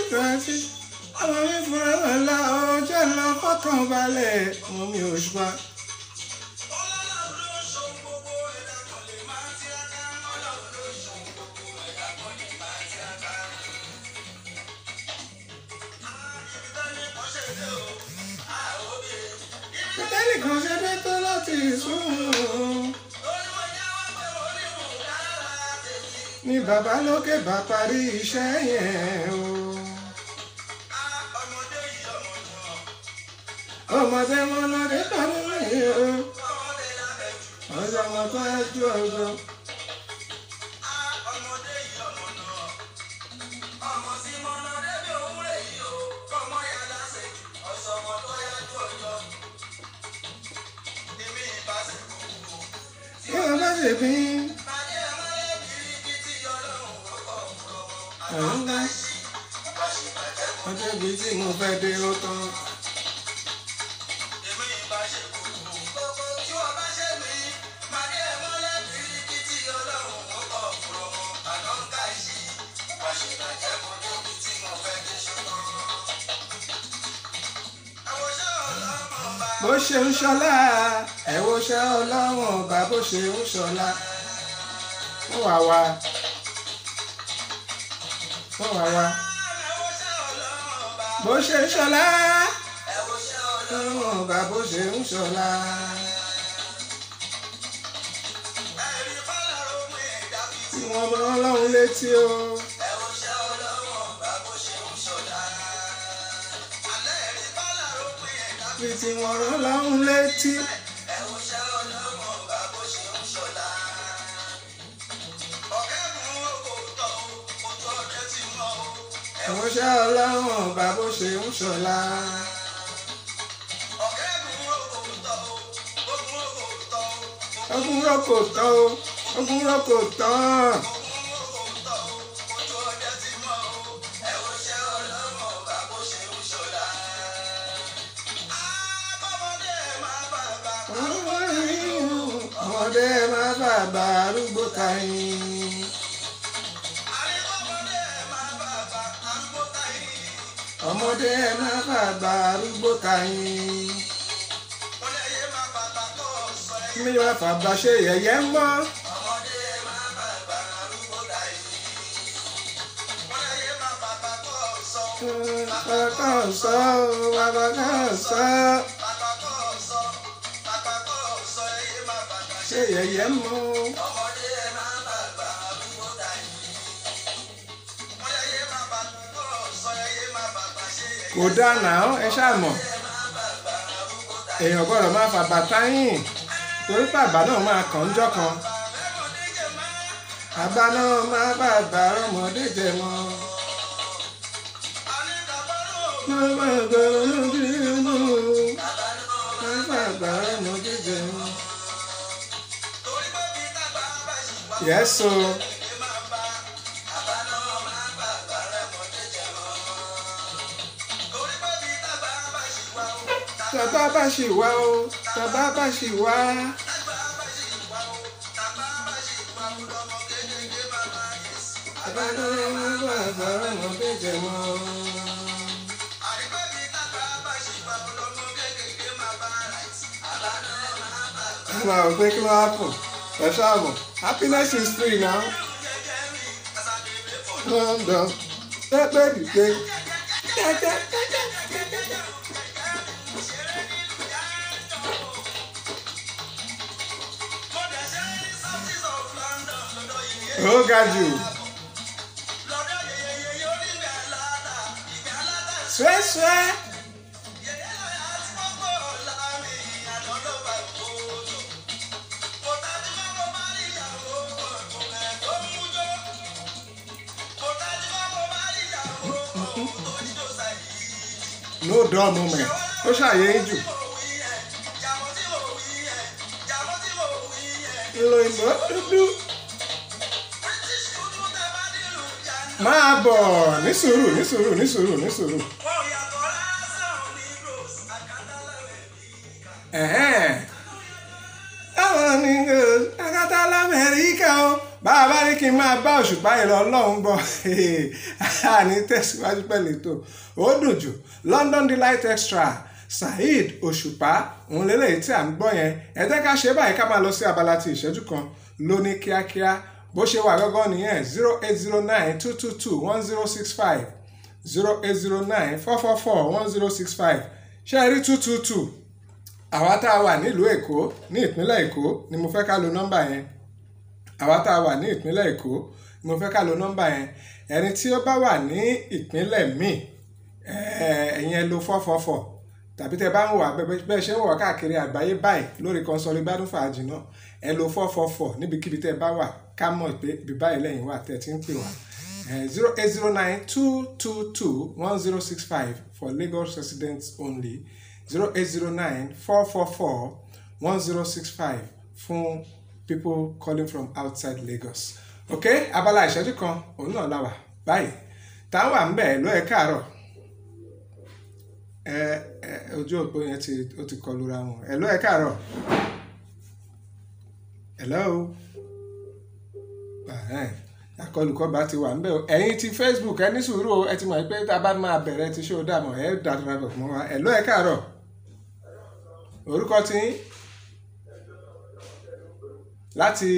twenty ọmọ mi fúnra wọn la ọjọ́ lọ fọkàn balẹ̀ ọmọ mi ò ṣùpá. Pétérì kan ṣe dé tó láti sùn. Ní bàbá lókè bá parí iṣẹ́ yẹn o. Ọmọdé mọ́lọ́dé parí rẹ̀ o. Ọjọ́ ọmọ tó ẹjú ọjọ́. Kí wọ́n bá ṣe bí. Àwọn ńlá. Ọjọ́ ibi tí mo fẹ́ dé ó tán. bó ṣe ń ṣọlá ẹ wo ṣe ọlọ́wọ̀n ọba bó ṣe ń ṣọlá wọ́n wá wá wọ́n wá wá bó ṣe ń ṣọlá ọlọ́wọ̀n ọba bó ṣe ń ṣọlá. tí wọ́n mọ ọlọ́run létí o. bí tí wọ́n rán ọlọ́run létí. àwọn ṣẹ́ ọlọ́run ọba bó ṣe ń ṣọlá. ogun rọ́kò tán o ogun rọ́kò tán. ọmọdé má bàbá arúgbó tayín. ọmọdé má bàbá arúgbó tayín. mi máa fàbà ṣe yẹ̀yẹ́ mọ́. bàbá kan sọ bàbá kan sọ. ṣe yẹ̀yẹ́ mọ́. kò dáná ẹ ṣáà mọ̀ èèyàn gbọ́dọ̀ máa fà bàtà yìn torí bàbá náà máa kàn ń jọ́ kan bàbá náà máa bàbá ọmọdé jẹ mọ́. Bàbá àgbà ọmọdé jẹ mọ́. Bàbá àgbà ọmọdé jẹ mọ́. Yes, so. Tàbá bá ṣì wá o, tàbá bá ṣì wá. Bàbá náà máa bàbá ọmọdé jẹ mọ́. Ẹ máa rò pé kí ló wá pọ̀? Ẹ ṣáà mọ̀, happiness is free now. London, pẹ́pẹ́ dìde. Ó ga jù. Swẹ́swẹ́. No dull moment. Ó ṣàyè jù. Ìlò ìmọ̀ dúdú. Máa bọ̀ ní sùúrù ní sùúrù ní sùúrù ní sùúrù. Ẹ̀hẹ́n. Àwọn ni akátá l'Amẹ́ríkà o. bá a bá ní kí n máa bá òṣùpá yìí lọ ọlọ́run gbọ́ àní tẹ̀síwájú pẹ̀lú ètò ó dùn jù London Delight Extra Saheed òṣùpá òun lélẹ́yìí tí à ń gbọ́ yẹn ẹ jẹ́ ká ṣe báyìí ká máa lọ sí abala ti ìṣẹ́jú kan lóní kíákíá bó ṣe wà gángan nìyẹn zero eight zero nine two two two one zero six five zero eight zero nine four four four one zero six five ṣé ẹ rí two two two àwa tá a wà nílùú èkó ní ìpínlẹ̀ èkó ni mo fẹ́ ká lo nọ́mbà yẹn àwa tá a wà ní ìpínlẹ̀ èkó ni mo fẹ́ ká lo nọ́mbà yẹn ẹni tí ó bá wà ní ìpínlẹ̀ míì ẹ̀yin ẹ lo four four four tàbí tẹ bá ń wà bẹ́ẹ̀ ṣe ń wà káàkiri àgbáyé báyìí lórí kọ́nsọ́lì gbádùn fàájì náà ẹ lo four four four níbikíbi tẹ bá wà ká mọ̀ pé ibi báyìí lẹ́yìn wà tẹ̀ tí ń pè wá zero eight zero nine two two two one zero six five for Lagos residents only zero eight zero nine four four four one zero six five fún people calling from outside Lagos ok abala ìṣẹ́jú kan òun náà la wà báyìí táwọn à ń bẹ̀ ló ẹ̀ káàárọ̀ ẹ ẹ ojú òpó yẹn ti ó ti kọlu ra wọn ẹ ló ẹ̀ káàárọ̀ hello akọlùkọba ti wà ńbẹ̀ ẹ̀yin ti Facebook ẹ ní sùúrù ẹ ti mọ̀ pé tá a bá máa bẹ̀rẹ̀ ti ṣó dààmú ẹ dàdúrà bọ̀ mọ́ wa ẹ ló ẹ̀ káàárọ̀ orúkọ tí láti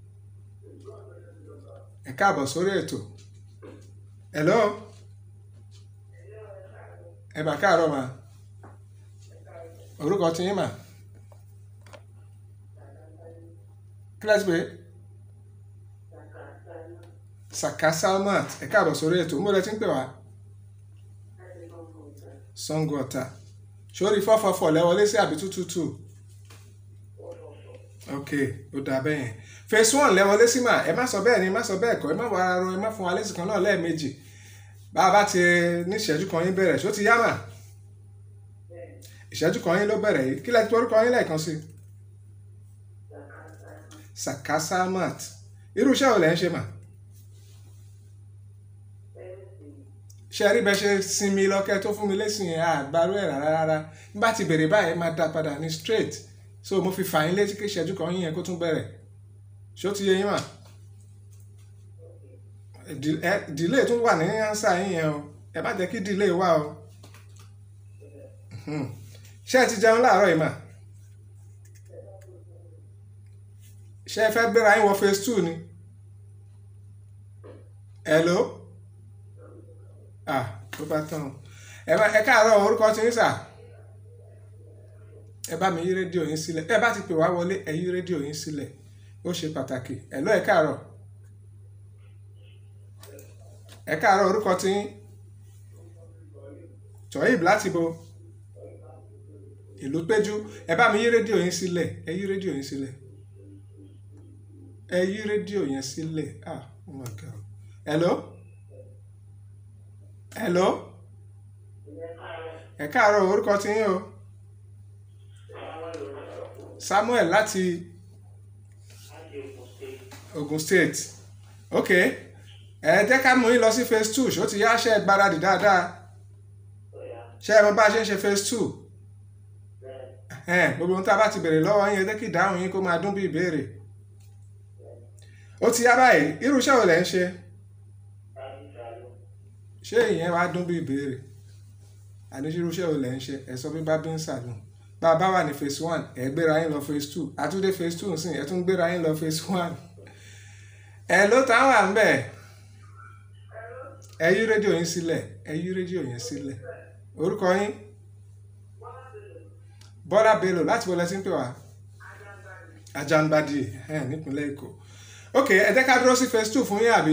ẹ káàbọ̀ sórí ètò hello ẹ bá káàárọ̀ mà orúkọ tí yín mà kílẹ̀sì pé Saka Salmat ẹ káàbọ̀ sórí ètò ń bọ̀dẹ̀ tí ń pè wá Sango Ọ̀tà sórí fọ́fọ́fọ́ lẹ́wọlé sí àbí tútútù ok ó dáa bẹ́ẹ̀ yẹn phase one lẹ́wọlé sí mà ẹ má sọ bẹ́ẹ̀ ni ẹ má sọ bẹ́ẹ̀ kọ́ ẹ má wà ara ro ẹ má fún wa lésì kan náà lẹ́ẹ̀mejì bá a bá ti ní ìṣẹ́jú kan yín bẹ̀rẹ̀ ṣó ti yá mà ìṣẹ́jú kan yín ló bẹ̀rẹ̀ yìí kí lẹ ti orúkọ yín lẹ́ẹ̀kan sí Saka Salmat irú iṣẹ́ wo lẹ́ ń ṣe mà ṣe rí bẹ́ẹ̀ ṣe sinmi lọ́kẹ́ tó fún mi lẹ́sìn yẹn àgbárò ẹ̀ rárá rárá nígbà tí bèrè báyìí máa dá padà ní straight so mo fi fà yín létí kí ìṣẹ́jú kan yín yẹn kó tún bẹ̀rẹ̀ ṣó ti yé yín mà delay tún wà ní ánsà yín yẹn o ẹ má jẹ́ kí delay wà o ṣé ẹ ti jẹun láàárọ̀ yìí mà ṣé ẹ fẹ́ gbéra yín wọ phase two ni hello ah tó bá tán ẹ bá ẹ káàárọ̀ orúkọ tí ń sà ẹ bá mi yí rédíò yín sílẹ̀ ẹ bá ti pè wá wọlé ẹ yí rédíò yín sílẹ̀ ó ṣe pàtàkì ẹ lọ ẹ káàárọ̀ ẹ káàárọ̀ orúkọ tí ń Toyib láti bo ìlú péjú ẹ bá mi yí rédíò yín sílẹ̀ ẹ yí rédíò yín sílẹ̀ ẹ yí rédíò yẹn sílẹ̀ ah oh my god hello hello ẹ káàárọ̀ orúkọ tí yín o Samuel láti Ogun State ok ẹ jẹ́ ká mú yín lọ sí phase two ṣó ti yá ṣe é gbáradì dáadáa ṣé ẹ mọ̀ bá a ṣe ń ṣe phase two gbogbo ohun tá a bá ti bèrè lọ́wọ́ yín ẹ jẹ́ kí ìdáhùn yín kó máa dún bí ìbéèrè ó ti yá báyìí irú iṣẹ́ wo lẹ̀ ń ṣe ṣé ìyẹn wàá dún bí ìbéèrè àníṣirú iṣẹ́ wo lẹ̀ ń ṣe ẹ sọ pé bábí ń sàlùn bá a bá wà ní phase one ẹ gbéra yín lọ phase two àtúndé phase two nsìn ẹ tún gbéra yín lọ phase one ẹ ló tá wà ń bẹ̀ ẹ yí rédíò yín sílẹ̀ ẹ yí rédíò yín sílẹ̀ orúkọ yín Bọ́lá Bello láti wọlé sí ń pè wá Ajanbadi nípínlẹ̀ Èkó ok ẹ jẹ́ ká dúró sí phase two fún yín àbí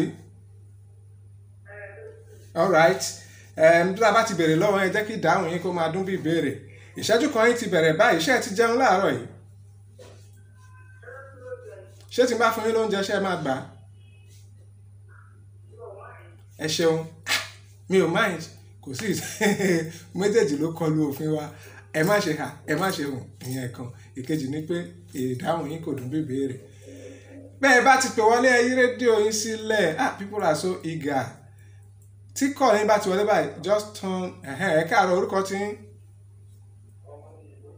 alright bí a bá ti bèrè lọ́wọ́ ẹ jẹ́ kí ìdáhùn yín kó máa dún bí ìbéèrè ìṣẹ́jú kan yín ti bẹ̀rẹ̀ báyìí ṣé ẹ ti jẹun láàárọ̀ yìí ṣé tí n bá fún yín lóúnjẹ ṣé ẹ máa gbà á ẹ ṣeun mi ò mind kò sí méjèèjì ló kọlu òfin wa ẹ má ṣe hà ẹ má ṣe hùn ìyẹn kan ìkejì ni pé ìdáhùn yín kò dún bí ìbéèrè bẹ́ẹ̀ bá ti pè wọlé ẹ yí rédíò yín sílẹ̀ ah people are so eager tí kọ́ yín bá ti wọlé báyìí just turn ẹ káàárọ̀ orúkọ tí ń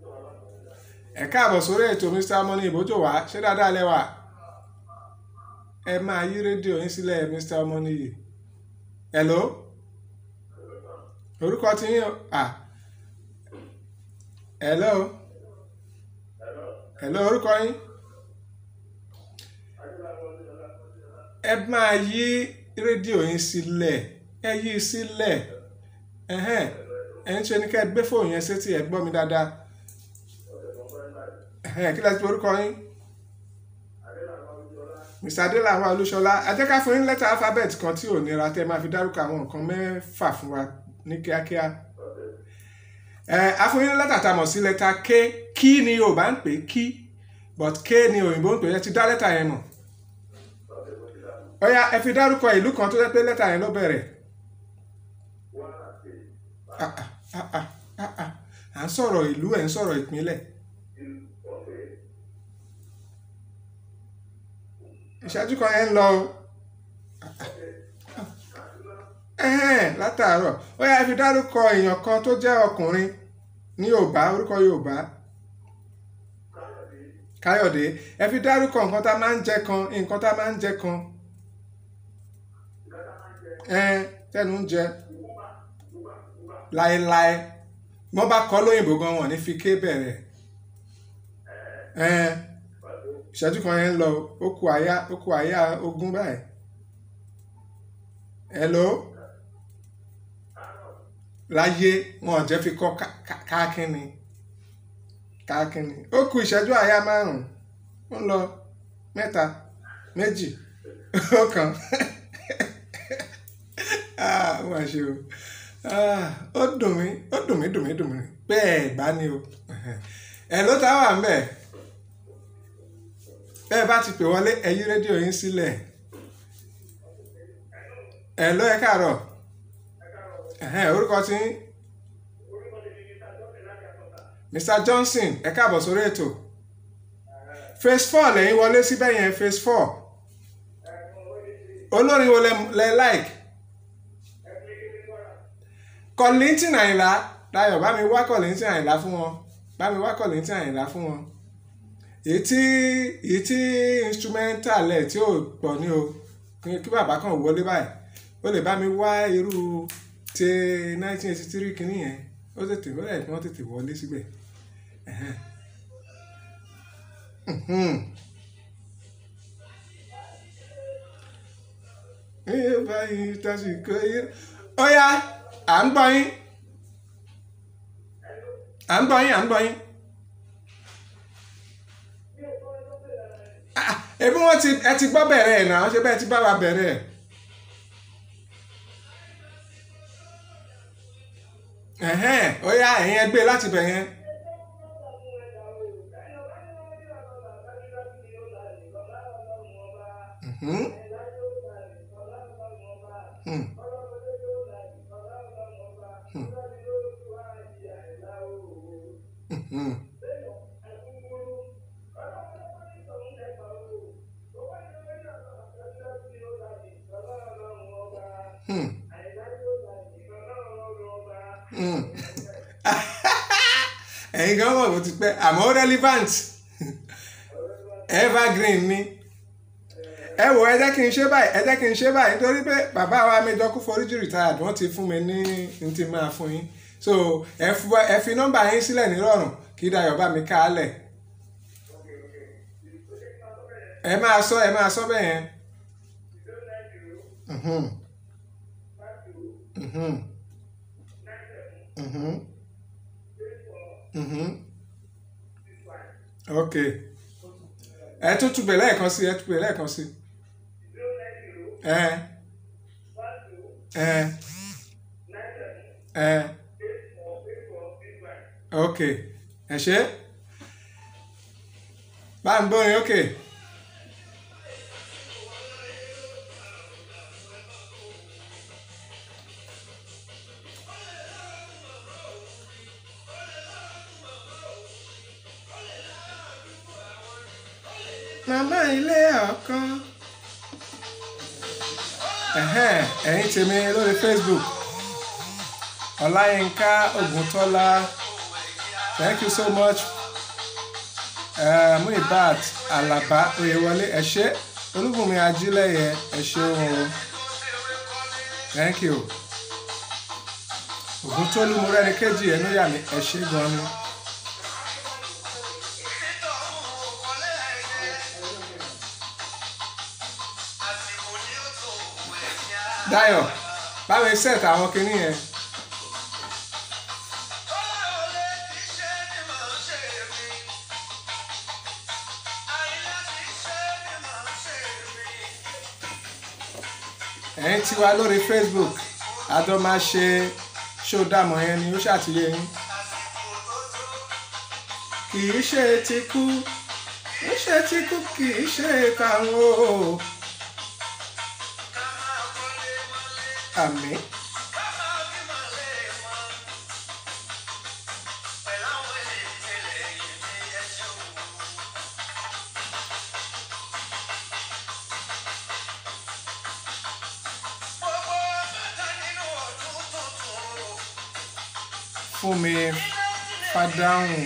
ẹ káàbọ̀ sórí ètò Mr. Money ìbójò wá ṣé dáadáa lẹ́wà ẹ máa yí rédíò yín sílẹ̀ Mr. Ọmọnìyí hello orúkọ tí yín ah hello hello orúkọ yín ẹ máa yí rédíò yín sílẹ̀ ẹ yí i sílẹ̀ ẹ̀hẹ́n ẹ̀ ń ṣe ní ká ẹ gbé fóònù yẹn sétí ẹ gbọ́ mi dáadáa ẹ̀hẹ́n kí lẹ́sìn orúkọ yín mr adelawa olúṣọlá ajẹ́ká fún yín lẹ́tà alphabet kan tí ò nira tẹ́ máa fi dárúkọ àwọn nǹkan mẹ́fà fún wa ní kíákíá ẹ afúnyín lẹ́tà tá a mọ̀ sí lẹ́tà k kí ni yorùbá ń pè kí but k ni òyìnbó ń pè ẹ ti dá lẹ́tà yẹn mọ̀ ọ̀ya ẹ fi dárúkọ ìlú kan tó jẹ́ pé lẹ́tà yẹn ló bẹ̀rẹ̀ Ah, ah, ah, ah, ah, ah. à ń sọ̀rọ̀ ìlú ẹ̀ ń sọ̀rọ̀ ìpínlẹ̀ ìṣáájú kan yẹn ń lọ o ẹ̀hẹ́n látàárọ̀ ó yá ẹ fi dárúkọ èèyàn kan tó jẹ́ ọkùnrin ní yorùbá orúkọ yorùbá káyọ̀dé ẹ fi dárúkọ nǹkan tá a máa ń jẹ kan nǹkan tá a máa ń jẹ kan ẹn tẹnu ń jẹ láéláé wọ́n bá kọ́ lóyìnbó gan wọn ní fi ké bẹ̀rẹ̀ ẹn ìṣẹ́jú kan yẹn ń lọ ó kù àyà ó kù àyà ogún báyìí hello láyé wọn ò jẹ́ fi kọ́ káàkiri káàkiri ó kù ìṣẹ́jú àyà márùn-ún ó ń lọ mẹ́ta méjì ó kàn ah wọ́n ṣe o ah ó dùn mí ó dùn mí dùn mí dùn mí bẹ́ẹ̀ bá ní o ẹ̀ ló ta wà ń bẹ̀ bẹ́ẹ̀ bá ti pè wọlé ẹ yí rédíò yín sílẹ̀ ẹ̀ ló ẹ káàárọ̀ ẹ̀hẹ́n orúkọ tí ń Mr Johnson ẹ káàbọ̀ sórí ètò phase four lẹ́yìn wọlé síbẹ̀ yẹn phase four olórin wo lẹ lẹ like Kollington Àyìnlá Dayọ̀ bá mi wá Kollington Àyìnlá fún wọn bá mi wá Kollington Àyìnlá fún wọn èyí tí èyí tí instrumental ẹ̀ tí ò pọ̀ ní o kí bàbá kan wọlé báyìí ó lè bá mi wá irú ti nineteen eighty three kìíní yẹn ó tètè ó lẹ̀ kí wọ́n tètè wọlé síbẹ̀ ẹ báyìí tásìkò yìí ó yá à ń gbọ́ yín à ń gbọ́ yín à ń gbọ́ yín. ebi wọn ti ẹ ti gbọ́ bẹ̀rẹ̀ ẹ̀ náà ṣe bẹ́ẹ̀ ti bá wa bẹ̀rẹ̀ ẹ̀. ẹ̀hẹ́n ó yá ẹ̀yin ẹgbẹ́ láti bẹ̀ yẹn. Mhm. Hmm. Mhm. Hmm. Hmm. ẹ̀yin gan mọ̀ bó ti pẹ́ àmọ́ relevant evergreen ni ẹ wò ẹ jẹ́ kí n ṣe báyìí ẹ jẹ́ kí n ṣe báyìí nítorí pé bàbá wa Majọ Kúforíjì retired wọ́n ti fún mi ní n ti máa fún yín so ẹ fi- ẹ fi nọ́mbà yín sílẹ̀ nírọ̀rùn kí Dayọ̀ bá mi kálẹ̀ ẹ máa sọ ẹ máa sọ bẹ́ẹ̀ yẹn. Mhm. Mhm. Mhm. Mhm. ok ẹ tún tún bẹ̀ lẹ́ẹ̀kan sí ẹ tún bẹ̀ lẹ́ẹ̀kan sí ẹ ẹ ẹ ok ẹ ṣe bá ń bọ́ yín ok. màmá ilé ọkàn ẹ̀hẹ́n ẹ̀yin tèmi lórí Facebook ọláyínká ògùntọ́lá thank you so much uh, muibat alaba oyewọlé ẹ ṣé olúbùnmi ajílẹ̀yẹ ẹ ṣeun o thank you ògùntólú mọ́rẹ́ni kejì ẹnu yà mí ẹ ṣe gan ni. Dayọ̀ báwo set àwọn kinní yẹn. ẹ̀yin tí wá lórí Facebook àjọ máa ṣe ṣó dàmọ̀ yẹn ni ó ṣàtìlẹ́ yín. kì í ṣe ti kú kì í ṣe ti kú kì í ṣe tàwọn o. àmín. fún mi fàdáhùn.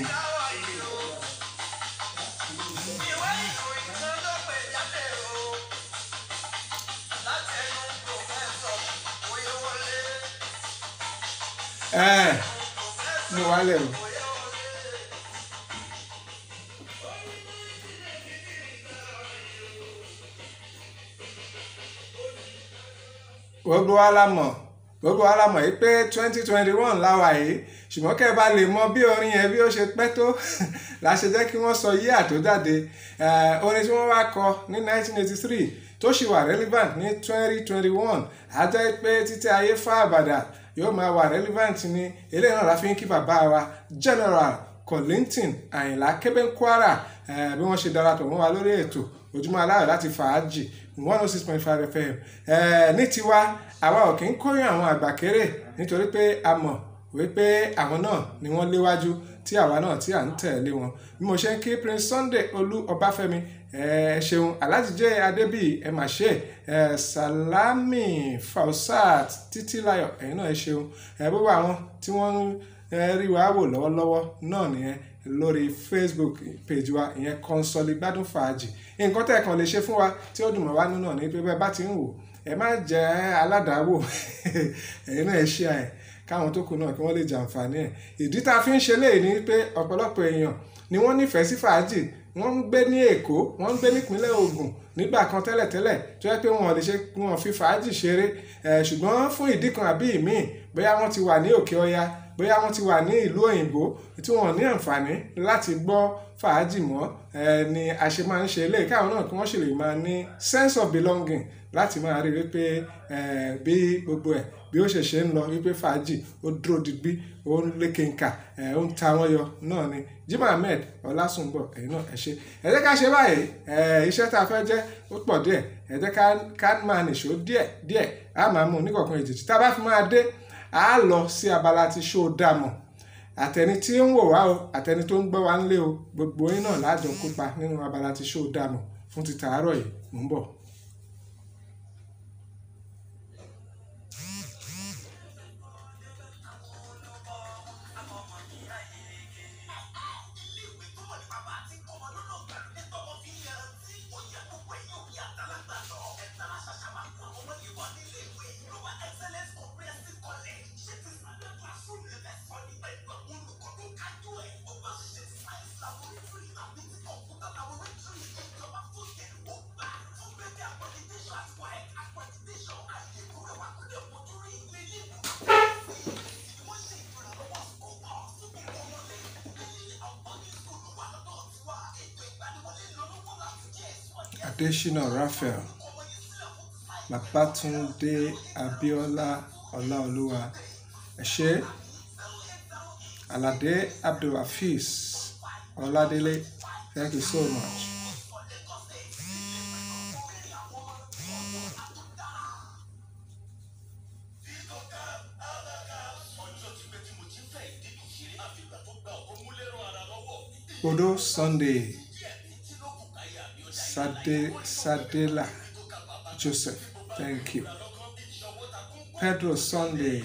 ẹ mo wálẹ̀ o. gbogbo wa la mọ̀ gbogbo wa la mọ̀ yìí pé twenty twenty one láwa yìí ṣùgbọ́n kẹ́ ẹ bá lè mọ bí orin yẹn bí ó ṣe pẹ́ tó la ṣe jẹ́ kí wọ́n sọ yíyà tó jáde orin tí wọ́n wá kọ ní nineteen eighty three tó ṣì wà relevant ní twenty twenty one á jẹ́ pé títí ayé fá àbàdà yóò máa wà relevant ní eléyìí náà la fi ń kí bàbá wa general Kollington Àyìnlá Kébénkwara bí wọ́n ṣe darapọ̀ mọ́ wa lórí ètò ojúmọ́ aláyọ̀ láti fàájì one oh six point five fm ní tiwa àwa ò kí ń kóyún àwọn àgbà kéré nítorí pé a mọ̀ wípé àwọn náà ni wọ́n léwájú tí àwa náà tí à ń tẹ̀lé wọn bí mo ṣe ń kí Prince Sunday Olú Ọbáfẹ́mi ẹ ṣeun alájíjẹ adébíyì ẹ mà ṣe ẹ Salami Fausat Títílayọ̀ ẹ̀yin náà ẹ ṣeun ẹ gbogbo àwọn tí wọ́n ń rí wa wò lọ́wọ́lọ́wọ́ náà nìyẹn lórí Facebook page wa ìyẹn Kọ́nsọ́lì Gbádùn Fàájì nǹkan tẹ́ ẹ̀ kàn lè ṣe fún wa tí ó dùn mọ́ wa nínú ní pé bẹ́ẹ̀ bá ti ń wò ẹ má jẹ́ aládàáwò ẹ̀yin náà ẹ ṣe ẹ̀ káwọn tó kù náà kí wọ́n lè jàǹfààní ẹ̀ ìdí tá a fi ń ṣe léyìí ni pé ọ̀pọ̀lọpọ̀ èèyàn ni wọ́n nífẹ̀ẹ́ sí fàájì wọ́n ń gbé ní Èkó wọ́n ń gbé nípínlẹ̀ Ògùn nígbà kan tẹ́lẹ̀tẹ́lẹ̀ tó yẹ pé wọn lè ṣe wọn fi fàájì ṣeré ṣùgbọ́n fún ìdí kan àbí ìmíì bóyá wọ́n ti wà ní Òkè Ọya bóyá wọ́n ti wà ní ìlú òyìnbó tí wọ́n ní àǹfààní láti gbọ́ fàájì mọ́ ni a ṣe máa ń ṣe eléyìí káwọn náà kí wọ́n sì lè máa ní sense of belonging láti máa rí wípé bí gbogbo ẹ̀ bí ó ṣe ṣe ń lọ wípé fàájì ó dúró digbí ó ń lékenkà ó ń ta wọ́n yọ náà ni Jimoh Ahmed Ọlásùnbọ̀ ẹ̀yin náà ẹ ṣe ẹ jẹ́ ká ṣe báyìí iṣẹ́ tá a fẹ́ jẹ́ ó pọ̀ díẹ̀ ẹ jẹ́ ká máa nìṣó díẹ̀ díẹ̀ á máa mú oníkọ̀ọ̀kan èjìjì tá a bá fi máa dé a lọ sí abala tí ṣó dàmọ̀ àtẹni tí ń wò wá o àtẹni tó ń gbọ́ wá ń lé o gbogbo yín náà lájọ kópa nínú abala tí ṣó dàmọ̀ fún ti tàárọ̀ yìí mò ń bọ̀. Adesina Raphael Babatunde Abiola Ọláolúwa ẹ ṣé Alade Abdulhafiz Ọládélé thank you so much. Odo Sunday Sade, Sadela Joseph, thank you. Pedro Sunday.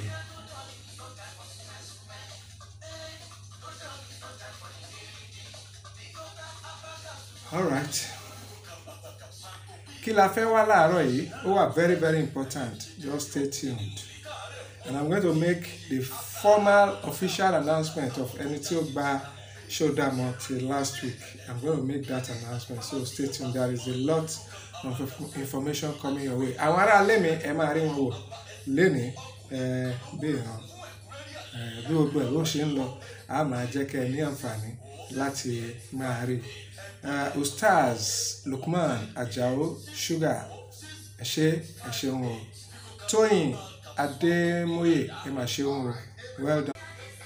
All right. kí la fẹ́ wá láàárọ̀ yìí ó wà very very important just stay tuned and i'm going to make the formal official announcement of ẹni tí ó gba Showdown till last week i'm going to make that announcement so stay tuned there is a lot of inf- information coming your way àwọn ará ilé mi ẹ máa rí wọn wò lénìí ẹ bí ìran ẹ bí gbogbo ẹ bó ṣe ń lọ a máa jẹ́ kẹ́ ẹ ní àǹfààní láti máa rí uh, ustaz Lukman Ajao Sugar ẹ ṣé ẹ ṣeun o Tóyìn Adémóyè ẹ máa ṣeun o well done.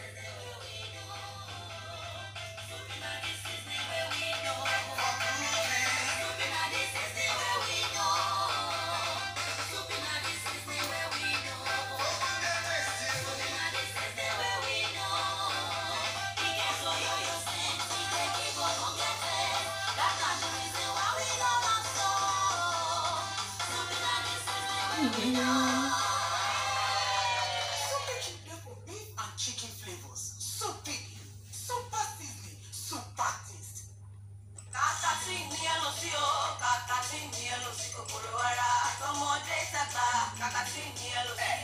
Super chicken for beef and chicken flavors. Super, super seasoning, super taste. Kàkà tí ní ẹ lọ sí o, kàkà tí ní ẹ lọ sí kòkòrò ara, àtọmọdé tàgbà, kàkà tí ní ẹ lọ sí.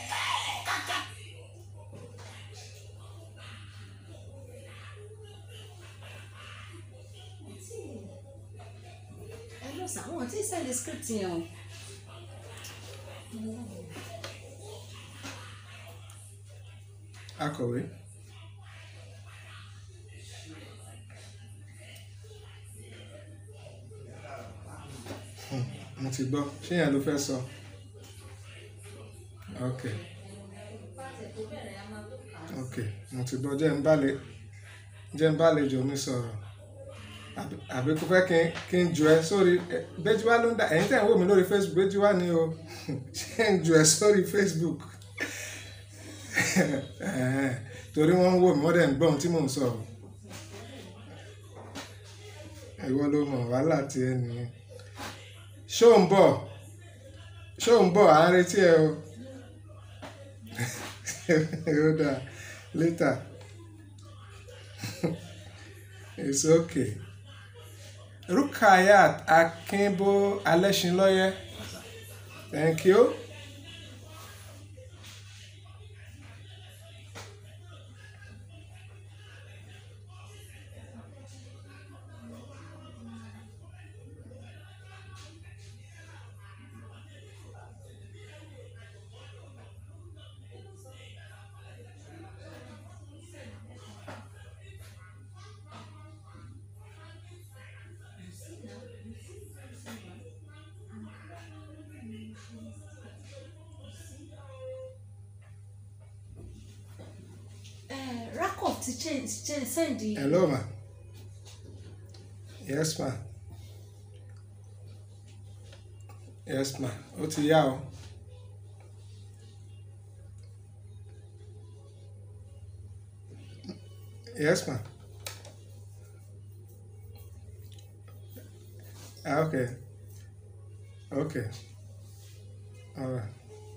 ẹ lọ sàn wọn tí sẹ́ẹ̀lì script yẹn o. akọ̀wé. Hmm, mo ti gbọ́ ṣé yẹn ló fẹ́ sọ ok ok mo ti gbọ́ jẹ́ ń bá lè jẹ́ ń bá lè jọ mi sọ̀rọ̀ àbí- àbí kò fẹ́ kí n kí n jù ẹ sórí ẹ, Béjúwá ló ń dà ẹ̀yin tẹ̀ ń wò mí lórí Facebook Béjúwá ni o ṣé ń jù ẹ sórí Facebook Ẹ̀hẹ́n, torí wọ́n ń wò mí wọ́n dẹ̀ ń gbọ́ ohun tí mò ń sọ o. ìwọ ló mọ̀ wàhálà tí ẹ nìyẹn ṣó ń bọ̀ ṣó ń bọ̀ à ń retí ẹ o ó dáa later it's okay Rukayat Akínbó Alẹ́ṣinlọ́yẹ thank you. ẹ rakov ti change change send Hello ma. Yes ma. Yes ma. Ó ti yá o. Yes ma. Ah, okay. Okay. All right.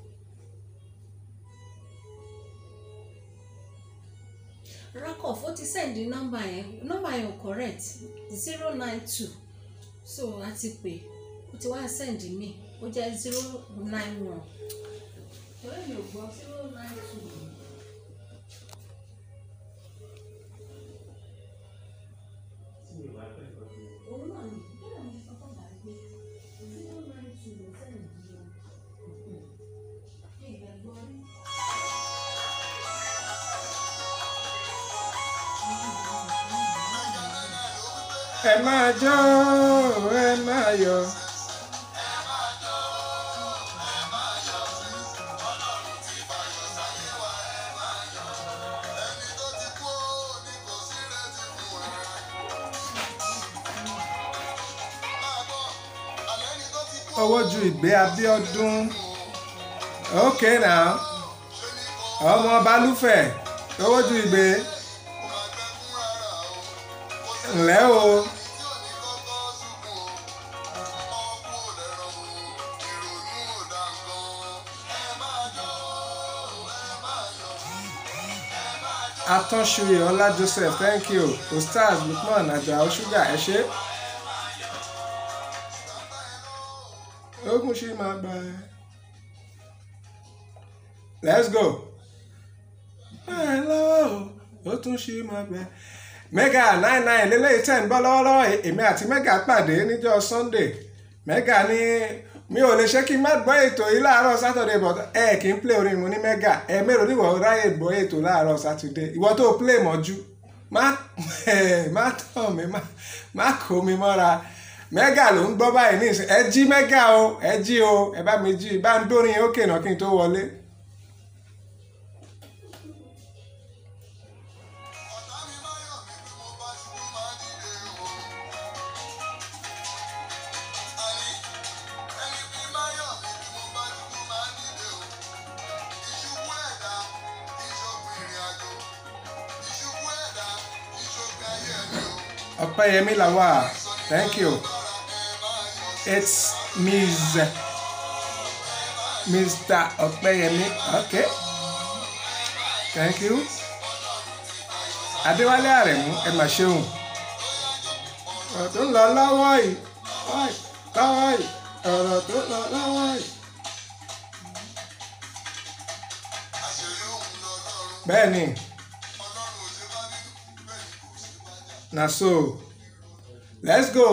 rakov ó ti send nọ́mbà yẹn nọ́mbà yẹn ò correct zero nine two so a ti pè ó ti wá send mi ó jẹ́ zero nine one. ọ̀rẹ́ mi ò gbọ́ zero nine two. òun náà ni bẹ́ẹ̀ ni ọkọ̀ dàrí pé zero nine two ló send mi o. ìgbàgbọ́ rí. ẹ máa jó ẹ máa yọ̀. owó ju ìgbé Abíọ́dún okay now ọmọ balùfẹ̀ owó ju ìgbé ǹlẹ́ o. atọ́sùyè ọlá joseph thank you ostaz lukman ajao sugar ẹ ṣé. tún ṣì máa gbà ẹ́. let's go. ẹ lọ́wọ́ o ó tún ṣì máa gbà ẹ́. mega nine nine lélẹ́yìí tẹ̀ ń bọ́ lọ́wọ́lọ́wọ́ èmi àti mega pàdé níjọ́ sunday mega ní mi ò lè ṣe kí n má gbọ́ ètò yìí láàárọ̀ saturday but ẹ kì í play orin mu ní mega ẹ mélòó níwọ̀ ráyè gbọ́ ètò láàárọ̀ saturday ìwọ tó play mọ́jú má má tàn mí má kó mi mọ́ra mega ló ń gbọ́ báyìí ní ìsìn ẹ jí mega o ẹ jí o ẹ bá mi jí bá ń dórin ókè náà kí n tó wọlé. ọ̀tá mi máa yọ̀ mí bí mo bá ṣubú máa dìde o. àní ẹni bí máa yọ̀ mí bí mo bá ṣubú máa dìde o. ìṣubú ẹ̀dá ìṣògùn ìrìn àjò ìṣubú ẹ̀dá ìṣògùn ayé mi o. ọpẹ́yẹmí làwà thank you bára ẹ máa yọ̀ sí. it's ms mr ọpẹ́yẹmí okay thank you adéwálé àrẹ̀mú ẹ mà ṣeun ọ̀rọ̀ tó ń lọ lọ́wọ́ yìí lọ́wọ́ yìí ọ̀rọ̀ tó ń lọ lọ́wọ́ yìí. àṣírí òun lọ́lọ́run bẹ́ẹ̀ ni ọlọ́run ò ṣe bá nínú bẹ́ẹ̀ ni kò ṣe bá jà. na so let's go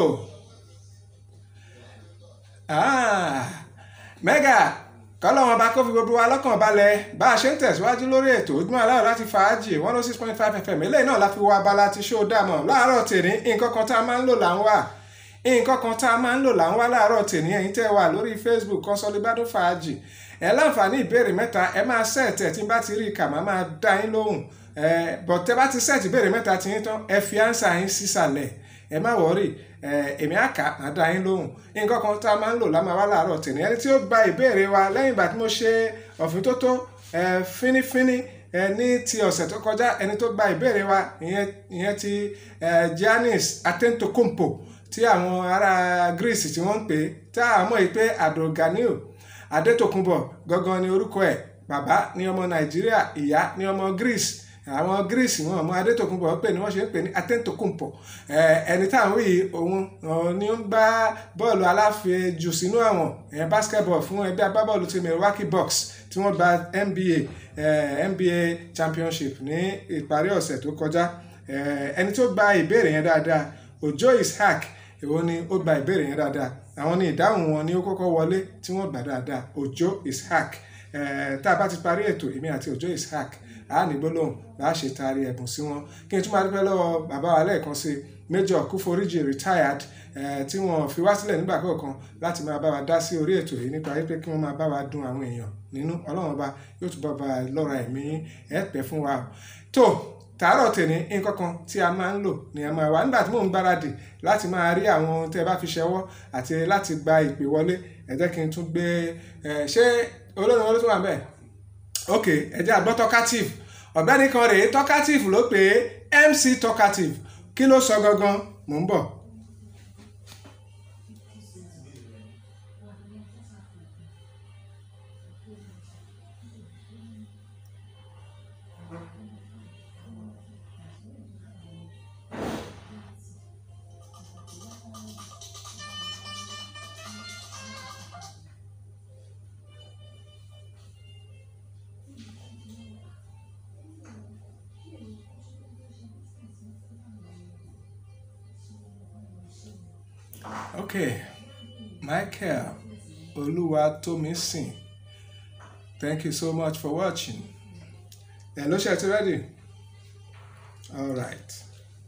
ah mega kọ́lọ́wọ́n bá kó fi gbogbo wa lọ́kàn balẹ̀ bá a ṣe ń tẹ̀síwájú lórí ètò ojúmọ́ aláwọ̀ láti fàájì one oh six point five fm eléyìí náà la fi wọ abala ti ṣó dàmọ̀ láàárọ̀ tèmi nǹkan kan tá a máa ń lò là ń wà nǹkan kan tá a máa ń lò là ń wá láàárọ̀ tèmi ẹ̀yin tẹ́ wà lórí facebook Consolidado fàájì ẹ láǹfààní ìbéèrè mẹ́ta ẹ máa sẹ́ẹ̀tẹ̀ tí n bá ti rí i kà máa máa dá yín lóhùn ẹ bọ̀ tẹ́ bá ti sẹ́ẹ̀tì ìbéèrè mẹ́ta tí yín tán ẹ fi ánsà yín sísàlẹ̀ ẹ má wọ́rì ẹ èmi àkà máa dá yín lóhùn nǹkan kan tá a máa ń lò lámà wá láàárọ̀ tèmi ẹni tí ó gba ìbéèrè wa lẹ́yìn ìgbà tí mo ṣe ọ̀fìn tó tó ẹ fínífíní ẹ ní ti ọ̀sẹ̀ tó kọjá ẹni tó gba ìbéèrè wa ìyẹn ìyẹn ti ẹ Giannis Antetokounmpo tí àwọn ará Greece tí wọ́n ń pè é tá a mọ̀ yìí pé Abdulganiu Adetokunbo gangan ni orúkọ ẹ̀ bàbá ní ọmọ Nàìjíríà ìyá ní ọmọ Greece àwọn Greece wọn ọmọ Adetokunbo pè ní wọ́n ṣe ń pè ní Antetokounmpo ẹni táwọn wí òun ni ó ń gbá bọ́ọ̀lù aláfẹjù sínú àwọn basketball fún ẹgbẹ́ agbábọ́ọ̀lù ti Milwaukee Bucks tí wọ́n gba NBA NBA championship ní ìparí ọ̀sẹ̀ tó kọjá ẹni tó gba ìbéèrè yẹn dáadáa Ojo Ishaq èwo ni ó gba ìbéèrè yẹn dáadáa àwọn ni ìdáhùn wọn ni ó kọ́kọ́ wọlé tí wọ́n gbà dáadáa Ojo Ishaq tá a bá ti parí ètò èmi àti Ojo Ishaq a ní gbólóhùn bá a ṣe taari ẹ̀bùn sí wọn kí n tún máa dúpẹ́ lọ́wọ́ bàbá wa lẹ́ẹ̀kan sí Major Kúforíjì retired tí wọ́n fi wá sílẹ̀ nígbà kọ̀ọ̀kan láti máa bá wa dá sí orí ètò yìí nípa wípé kí wọ́n máa bá wa dùn àwọn èèyàn nínú ọlọ́run ọba yóò tún bá wa lọ́ra ẹ̀mí ẹ̀ pẹ́ fún wa tó tàárọ̀ tèmi nǹkan kan tí a máa ń lò ní a máa wà nígbà tí mò ń gbáradì láti máa rí àwọn ohun tẹ́ ẹ bá fi ṣẹwọ́ àti láti gba ìpè wọlé ẹ jẹ́ kí n tún gbé ẹ ṣé olórin wọlé tó wà bẹ́ẹ̀ ok ẹ jẹ́ àgbọ́ talkative ọ̀gbẹ́ni kan rèé talkative ló pè é MC talkative kí ló sọ gangan mò ń bọ̀. Okay, Michael Oluwatomisin, thank you so much for watching. Hello, Shet, ready? All right.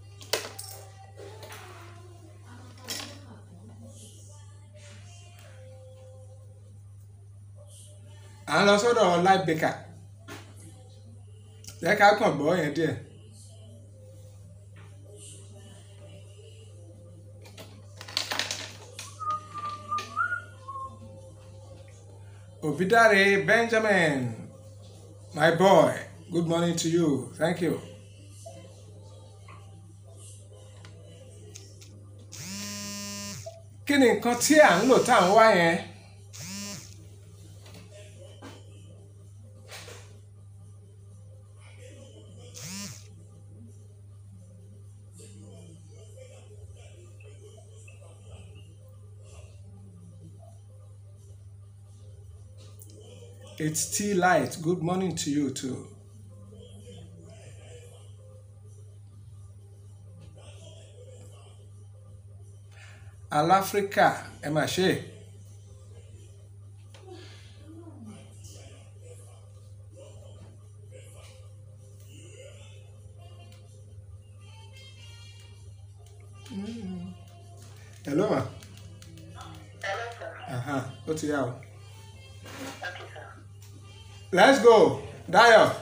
À ń lọ sọ́dọ̀ live baker. Jẹ́ ká kàn gbọ́ yẹn díẹ̀. Obidare Benjamin, my boy, good morning to you. Thank you. Kí ni nǹkan tí à ń lò tá à ń wá yẹn? It's T Light. Good morning to you too. Aláfríkà ẹ mà ṣe. Hello ma. Aha, ó ti yá o. Let's go, Dayo.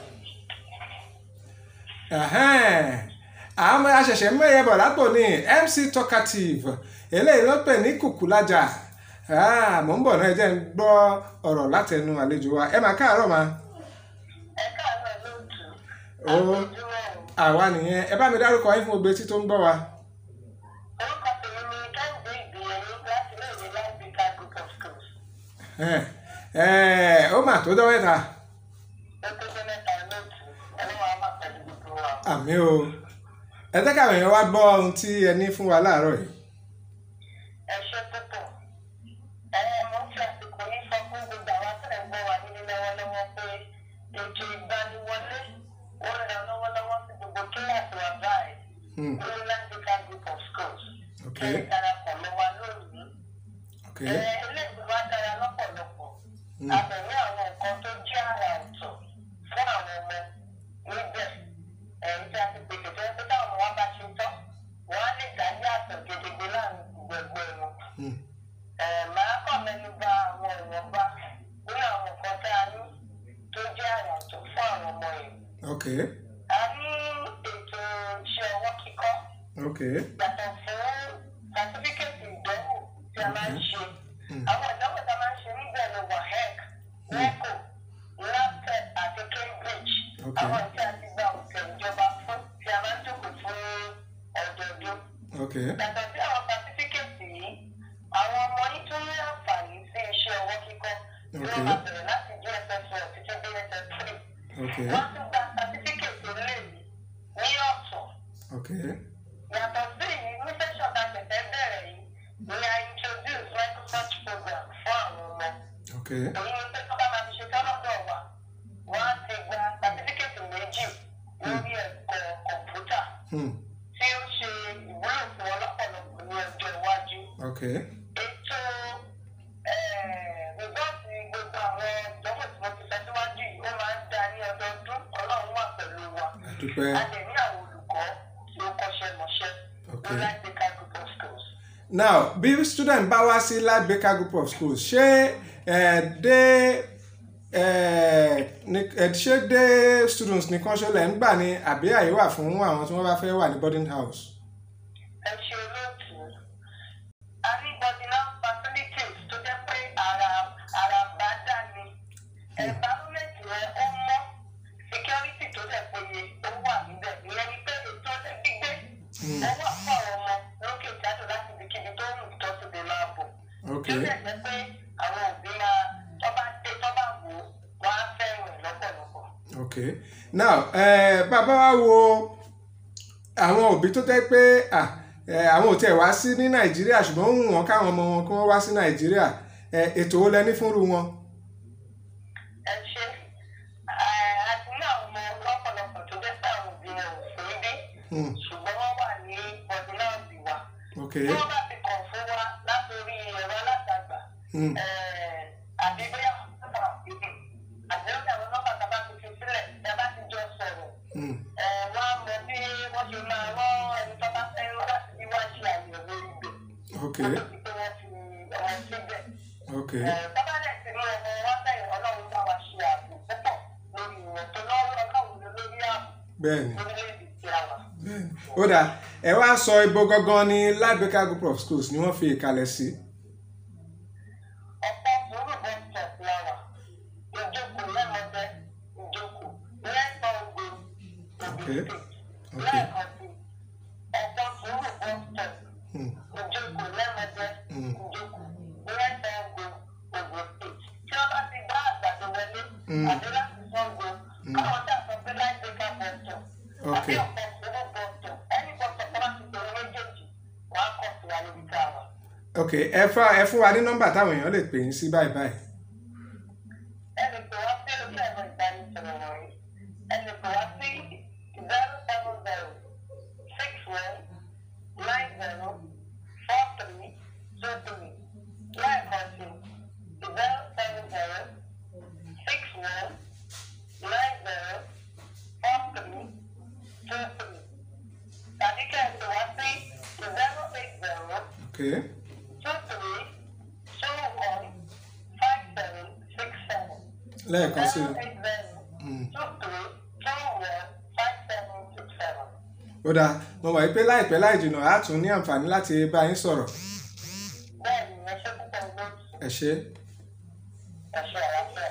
Ẹ̀hẹ́n, àwọn aṣẹ̀ṣẹ̀ mẹ́yẹ bọ̀ lápò ní MC Talkative eléyìí ló pè ní kùkùlájà Ah, mò ń bọ̀ náà ẹ jẹ́ ń gbọ́ ọ̀rọ̀ látẹnu àlejò wa ẹ máa káàárọ̀ ma. ẹ káàárọ̀ lóòtú Ó àwa nìyẹn ẹ bá mi dárúkọ yín fún gbogbo etí tó ń gbọ́ wa. orúkọ tèmi ni kẹ́hìndé ìgbìyànjú láti iléèwé láìpẹ́ká group of schools Ẹ̀hẹ́n, ẹ̀, ó mà tó dọ́wọ́ ẹ̀ta ó tó jẹ́ mẹ́ta lóòtú ọlọ́wọ́ á máa pẹ̀lú gbogbo wa. àmì o ẹ jẹ́ káwọn èèyàn wá gbọ́ ohun tí ẹ ní fún wa láàárọ̀ yìí. ẹ ṣe púpọ̀ ẹ mo ń fi àsìkò yìí sọ fún gbogbo àwọn tẹ̀ ń gbọ́ wa nílé lọ́wọ́lọ́wọ́ pé ètò ìgbaniwọlé ó ń lọ lọ́wọ́lọ́wọ́ sí gbogbo kíláàsì wa báyìí Hmm, ní láìpẹ́ká group of schools ok ẹ darapọ̀ mọ́ wa lónìí. ok ilé ìgbìmọ̀ á dára lọ́pọ̀lọpọ̀ Hmm. àbẹ̀wé àwọn nǹkan tó jẹ́ àrà ọ̀tọ̀ fún àwọn ọmọ níbẹ̀ ẹ̀yìn tí a ti pèsè tó yẹ pé táwọn ọmọ wa bá ṣe tán wọ́n á lè dá yàtọ̀ gedegbe láàrin gbogbo wọn. Hmm, màá kàn mẹ́nu bà àwọn ìwọ̀nba nínú àwọn nǹkan tá a ní tó jẹ́ àrà ọ̀tọ̀ fún àwọn ọmọ yìí. ok a ní ètò iṣẹ́ ọwọ́ kíkọ́ ok yàtọ̀ fún sàtífíkẹ́tì ìdánwò tí a máa ń ṣe. Hmm. àwọn ìdánwò tí a máa ń ṣe níbẹ̀ ni wahec neco laptep àti cambridge Ok. àwọn tí a ti gba òkè ìjọba fún tí a máa ń jókòó fún ọdọọdún. ok yàtọ̀ sí àwọn sàtífíkẹ́tì yìí àwọn ọmọ yìí tún ní àǹfààní sí iṣẹ́ ọwọ́ kíkọ́ tí Ok. wọ́n máa bẹ̀rẹ̀ láti dss one títí dss three. ok wọ́n tún gba sàtífíkẹ́tì orílẹ̀-èdè ní ọ̀tọ̀ ok yàtọ̀ sí èyí ní sẹ́sọ̀n tá a ṣẹ̀ṣẹ̀ bẹ̀rẹ̀ yìí ni a introduce microsoft program fún àwọn ọmọ ok èyí ni pé tó bá máa fi ṣe tọ́lọ́dọ̀ wa wọ́n á ti gba sátífíkẹ́tì méjì lórí ẹ̀kọ́ kọ̀ǹpútà Hmm, tí ó ṣe ìwúlò fún wọn lọ́pọ̀lọpọ̀ ní ọjọ́ iwájú ok ètò rìbọ́ọ̀tì gbogbo àwọn ìdánwò tí mo ti sọ síwájú yìí ó máa ń dá ní ọdọọdún ọlọ́run wà pẹ̀lú wa àdúpẹ́ a lè ní àwọn olùkọ́ tí ó kọ́ṣẹ́ mọṣẹ́ Ok. ní láìpẹ́ká group of schools. now bí student bá wá sí light baker group of schools ṣé ẹ dé ẹ ní- ẹ ṣé dé students nìkan ṣọlẹ̀ ń gbà ní àbí àyè wà fún àwọn tí wọ́n bá fẹ́ wà ní boarding house. ẹ ṣe olóòtú a ní bọdínà facilities tó jẹ́ pé ara ara bá dà ní environment rẹ ó mọ́ security tó dẹ̀ péye ó wà níbẹ̀ ìyẹn ni pé ètò ọdẹ gbígbé ó wà fún àwọn ọmọ lókè jáde láti ibikíbi tó wù tó ti dè máa bọ̀ ok tí ó dẹ̀ jẹ́ pé àwọn òbí máa tọ́ba dé tọ́ba wò ó wọ́n á fẹ́ràn ẹ̀ lọ́pọ̀lọpọ̀. ok now ẹ bàbá wa wo àwọn òbí tó jẹ́ pé ah, ẹ, àwọn ò tiẹ̀ wá sí ní nàìjíríà ṣùgbọ́n ó wù wọ́n káwọn ọmọ wọn kí wọ́n wá sí nàìjíríà ẹ, ètò wo lẹ ní fúnru wọn. ẹ ṣe àti ní àwọn ọmọ lọ́pọ̀lọpọ̀ tó jẹ́ pé àwọn òbí wọn ò sí bí Hmm, ṣùgbọ́n wọ́n wà ní bọ̀dúnáàbì wa. ok tí wọ́n bá ti kàn fún wa látòrí ẹ̀rọ alátagbà Hmm, àbí bóyá nọ́mbà ìdè àti lókè àwọn nọ́mbà tá a bá ti fi sílẹ̀ tá a bá ti jọ sọ̀rọ̀ hmm, eh, wọ́n á mọ bí wọ́n ṣe máa rán ẹni tó bá fẹ́ rán láti bí wá ṣe àyẹ̀wò ibẹ̀. ok wọ́n ti pé wọ́n fi ọmọ síbẹ̀. ok Bàbá dẹ̀ ti ní ọmọ wa bẹ̀rẹ̀ ọlọ́run bá wa ṣe ààbò púpọ̀ lórí wọn tó lọ́wọ́ ọlọ́run ló lórí ààbò bẹ́ẹ̀ni lórílẹ̀‐èdè tí a wà. bẹ́ẹ̀ni ó dà ẹ wá sọ ibo gangan ní light baker group of schools ni wọ́n fi ìkàlẹ̀ sí. Ọ̀pọ̀ sùúrù bọ́ stop la wà. Ìjókòó lẹ́mọ̀ọ́dẹ́ ìjókòó lẹ́sàn ògbó Okay. ògbó Okay. lẹ́ẹ̀kan sí. Ọ̀pọ̀ sùúrù bọ́ stop Hmm, ìjókòó lẹ́mọ̀ọ́dẹ́ Mm. ìjókòó lẹ́sàn ògbó ògbó state. Tí wọ́n bá ti gbá àgbàdo wọlé Mm. àbí láti sango, káwọn tí a sọ pé láì gbé ká bọ̀ stop. Àbí Okay. ọ̀pọ̀ sùúrù bọ̀ stop. Ẹni bọ̀ stop tó bá ti tẹ̀lé méjèèjì, wọ́n á kọ̀ sí wa níbi tá a wà. ok ẹ fún ẹ fún wa ní nọ́mbà táwọn èèyàn lè pè yín sí báyìí báyìí. ẹnì pé wọ́n okay two three two one five seven six seven. lẹ́ẹ̀kan sí Zero i eight zero Mm. two three two one five seven six seven. ó dáa mo mọ̀ pé láìpẹ́ láì jìnnà á tún ní àǹfààní láti bá yín sọ̀rọ̀ Bẹ́ẹ̀ni, ẹ ṣe púpọ̀ lóòtú. ẹ ṣé Ẹ ṣe àlàáfíà.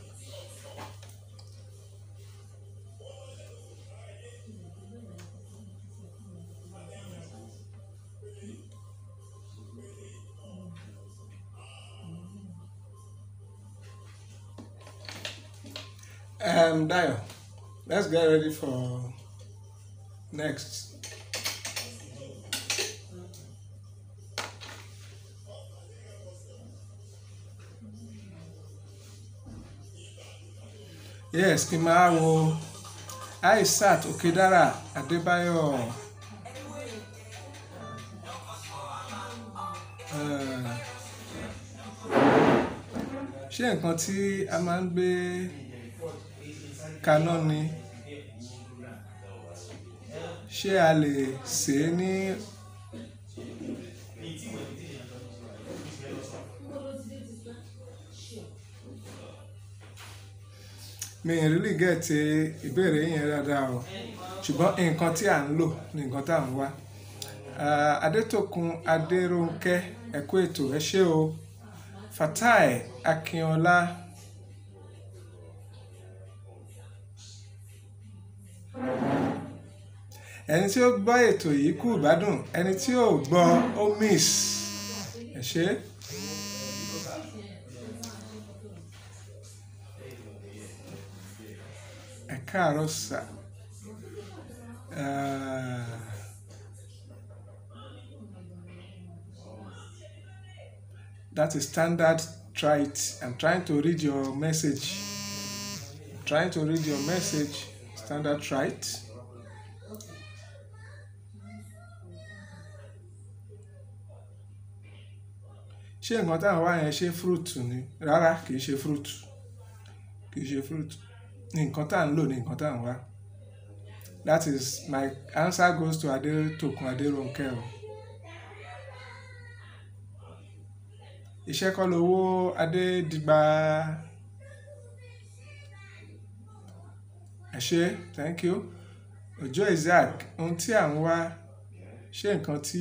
um, Dayo let's get ready for next. yes kí n máa wo aisat okedara adébáyọ̀ eh, ṣé nǹkan tí a máa ń gbé kaná ni ṣé a lè sè é ní mi ì really get ìbéèrè yẹn dáadáa o ṣùgbọ́n nǹkan tí à ń lò ní nǹkan tá à ń wá Ah, adétòkun adéròǹkẹ́ ẹ kú ètò ẹ ṣé o fatai akínọlá ẹni tí ó gbọ́ ètò yìí kú ìbádùn ẹni tí ò gbọ́ ó miss ẹ ṣé. ẹ káàárọ̀ sà Ah, that is standard try it i'm trying to read your message trying to read your message standard try it ṣé nǹkan táwọn wá yẹn ṣe fruit ni rárá kì í ṣe fruit kì í ṣe fruit ní nǹkan tá à ń lò ní nǹkan tá à ń wá that is my answer goes to adetokun aderonke o iṣẹ́ kọ́ lowó adédìgbà ẹ ṣé thank you òjò isaac ohun tí à ń wá ṣé nǹkan tí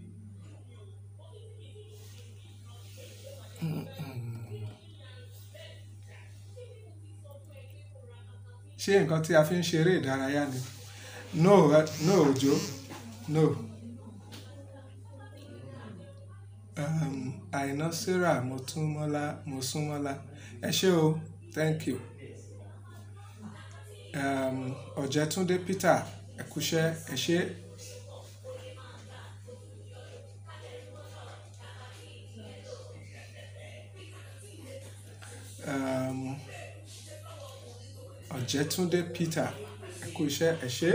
ṣé nǹkan tí a fi ń ṣeré ìdárayá ni no eh, no òjò no um, àìná sarah motúnmọ́lá mosúnmọ́lá ẹ ṣé o thank you um, ọ̀jẹ̀túndé peter ẹ̀kúṣẹ́ ẹ ṣé um, ọ̀jẹ̀túndé peter ẹ̀kúṣẹ́ ẹ ṣé.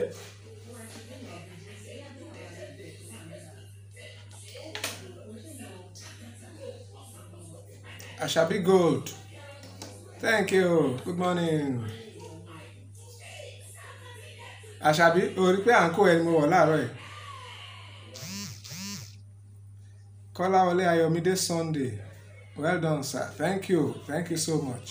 Ashabi Gold. Thank you. Good morning. Ashabi, o rí pé à ń kó ẹni mo wọ̀ láàárọ̀ yìí. Kọ́láwọlé Ayọ̀mídé Sunday. Well done, sir. Thank you. Thank you so much.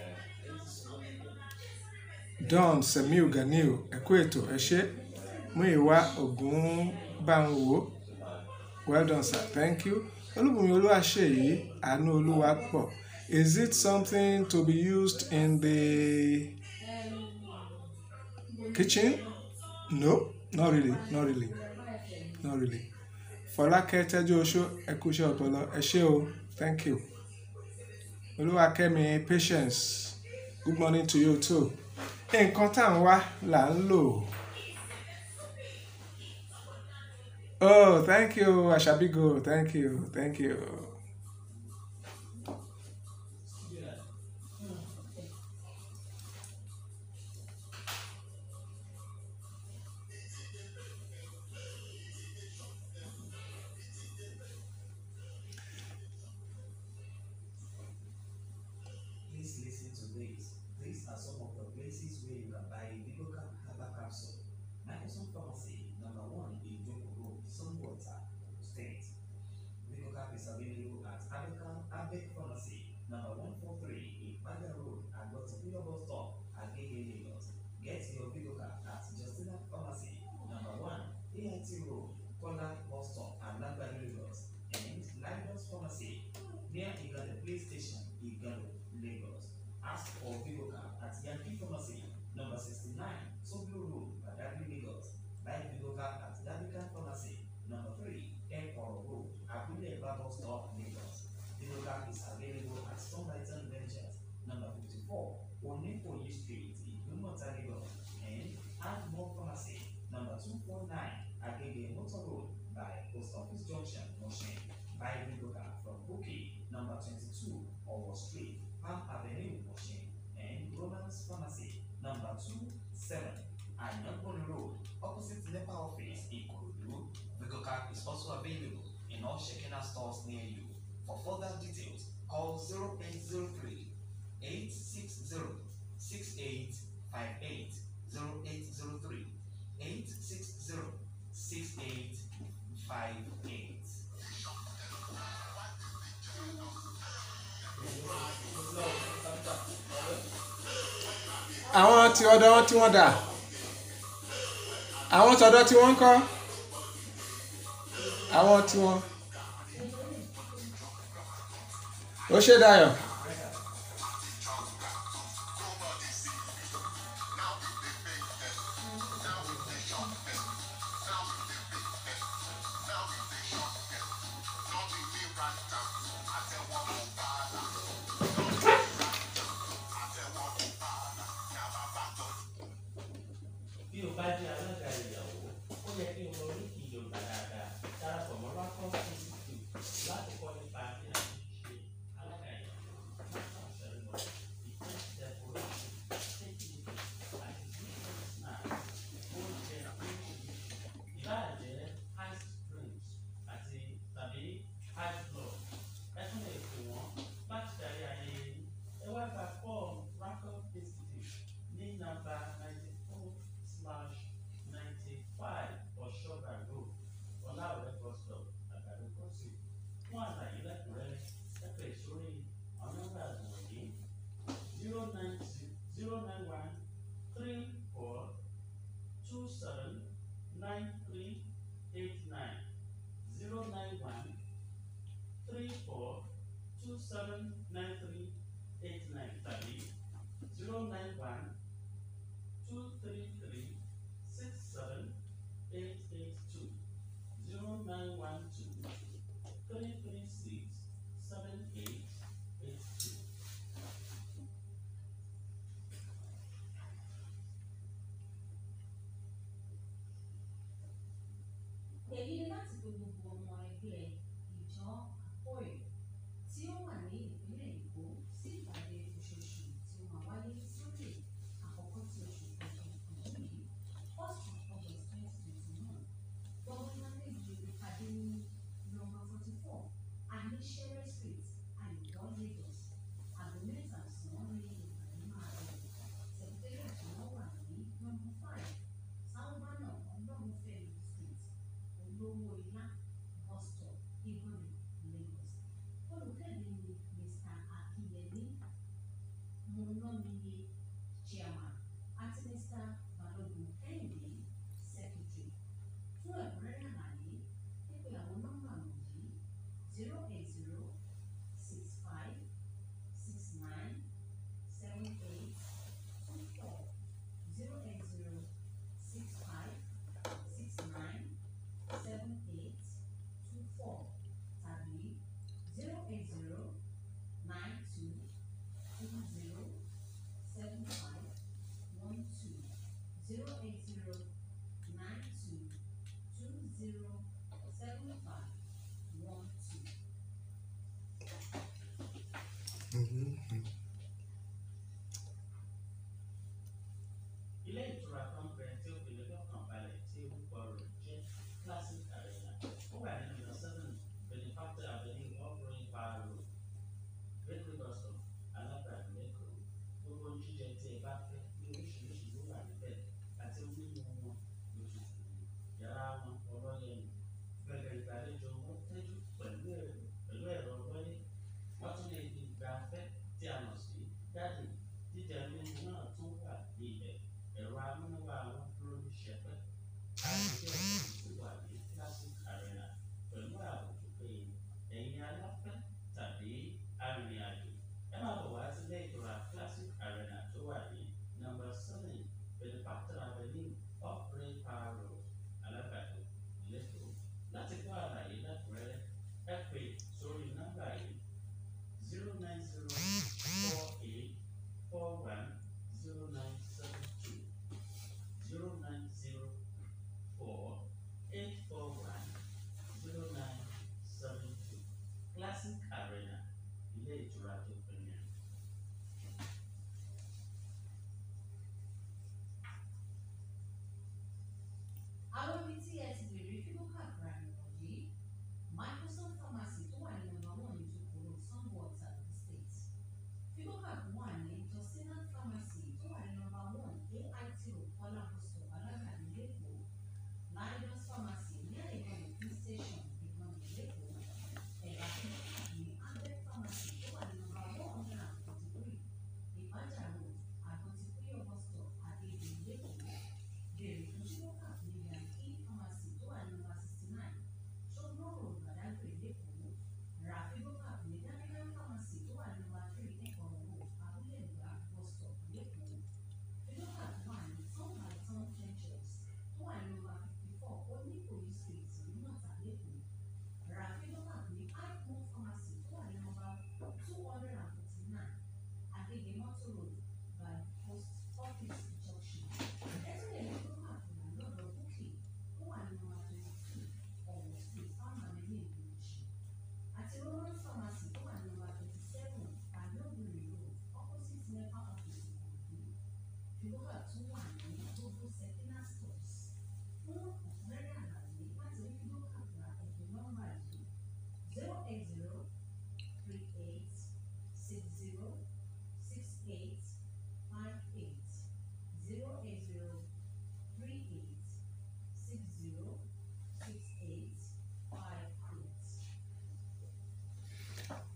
Don Semiu Ganiu, ẹ kú ètò, ẹ ṣé. Múyìwá Ògúnbáwò. Well done, sir. Thank you. Olúbùnmi Olúwaṣeyìí, àánú Olúwa pọ̀. Is it something to be used in the kitchen? No, not really, not really, not really. Fọlákẹ́ Tẹ́jú Oṣó, ẹ kú iṣẹ́ ọpọlọ, ẹ ṣé o, thank you. Olúwakẹ́mi Patience, good morning to you too. Nǹkan tá à ń wá là ń lò. Oh, thank you, Ashabigo. Thank you, thank you. Please listen to this. These are some of the places where you can buy Vigoka Herbal Capsule. Microsoft Pharmacy, number one in Joko Road, Sunwater, State. Buy Vigoka from Bouquet, number 22, Owo Street, Palm Avenue, Washington, and Romans Pharmacy, number 27, Anyankoni Road, opposite NEPA office, Ikorodu. Vigoka is also available in all Shekina stores near you. For further details, call 0803 860 6858 0803 860 6858. àwọn tí ọ̀dọ̀ wọn tí wọ́n dà àwọn tọ̀dọ̀ tí wọ́n ń kọ́ àwọn tí wọ́n ó ṣe dayọ̀ bí o bá jẹ́ alága ìyàwó ó yẹ kí o mọ oríkì yorùbá dáadáa darapọ̀ mọ́ rakon institute láti kọ́ nípa bí a ti ṣe alága ìyàwó national ceremony defence decoration safety àti business snack oúnjẹ oríṣiríṣi ìbáà jẹ́ ice drinks àti tàbí ice block ẹ tún lè pè wọ́n láti darí ayẹyẹ yìí ẹ wá gba fọ́ọ̀mù rakon institute ní nàmbà ninety four slash ninety-five ọ̀ṣọ́gbà road ọ̀làwẹ̀ bus stop àgbàdo crossing fún àlàyé lẹ́kùnrẹ́rẹ́ ẹ pè sórí àwọn nọ́mbà wọ̀nyí zero nine zero nine one three four two seven nine three eight nine zero nine one three four two seven nine three eight nine tàbí zero nine one two three three six seven eight eight two zero nine one two three three six seven eight eight two. èyí ni láti pe gbogbo ọmọ ẹgbẹ́ ìjọ àpòyè tí ó wà ní ìpínlẹ̀ èkó sí ìpàdé oṣooṣù tí ó máa wáyé sókè àkọ́kọ́ tí oṣù kẹjọ ọdún yìí first of august twenty twenty one gbọ́dọ̀ lálejò ìpàdé ní nọ́mbà forty four aníṣẹ́rẹ́ street àyùbọ́ lagos àgọ́ mẹ́ta sàn ní ìpàdé máa bẹ̀rẹ̀ sẹ̀kítẹ́rì tí wọ́n wà ní nọ́mbà five sáwọ́bánà ọlọ́runfẹ́mi street olówó ilá bus stop ìgbọ̀nì lagos olùkéde ni mr akinyemi monomini chairman àti mr balogun kẹ́hìndé secretary fún ẹ̀kúnrẹ́rẹ́ àlàyé pípé àwọn nọ́mbà wọ̀nyí zero eight zero six five six nine seven eight two four zero eight zero six five six nine seven eight two four tàbí zero eight zero nine two two zero seven five one two zero eight zero nine two two zero seven five one two. ilé ìtura kan bẹ tí ó fi lè lọ́kàn balẹ̀ tí orúkọ rẹ̀ jẹ́ classic arena ó wà ní number seven benefactor avenue offering power road bakery bus stop alábàárù lẹ́kọ̀ọ́ gbogbo jíjẹ tí ẹ bá fẹ́ ní oríṣiríṣi ló wà níbẹ̀ àti mímu wọn lóṣooṣù yàrá wọn ọlọ́yẹ̀mí gbẹ̀gẹ̀ ìgbàlejò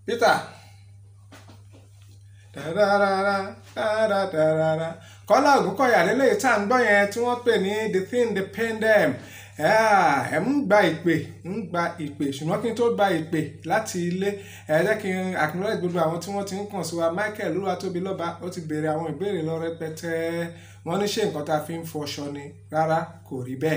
peter dararara dararara kọ́lá ògúnkọ̀yà lélẹ́yìí tá à ń gbọ́ yẹn tí wọ́n pè ní the thing the pain them ẹ ń gba ìpè ń gba ìpè ṣùgbọ́n kí n tó gba ìpè láti ilé ẹ jẹ́ kí n acknowledge gbogbo àwọn tí wọ́n ti ń kàn sí wa michael olúwatóbilọ́ba ó ti béèrè àwọn ìbéèrè lọ rẹpẹtẹ wọ́n ní ṣé nǹkan tá a fi ń fọṣọ ni rárá kò rí bẹ́ẹ̀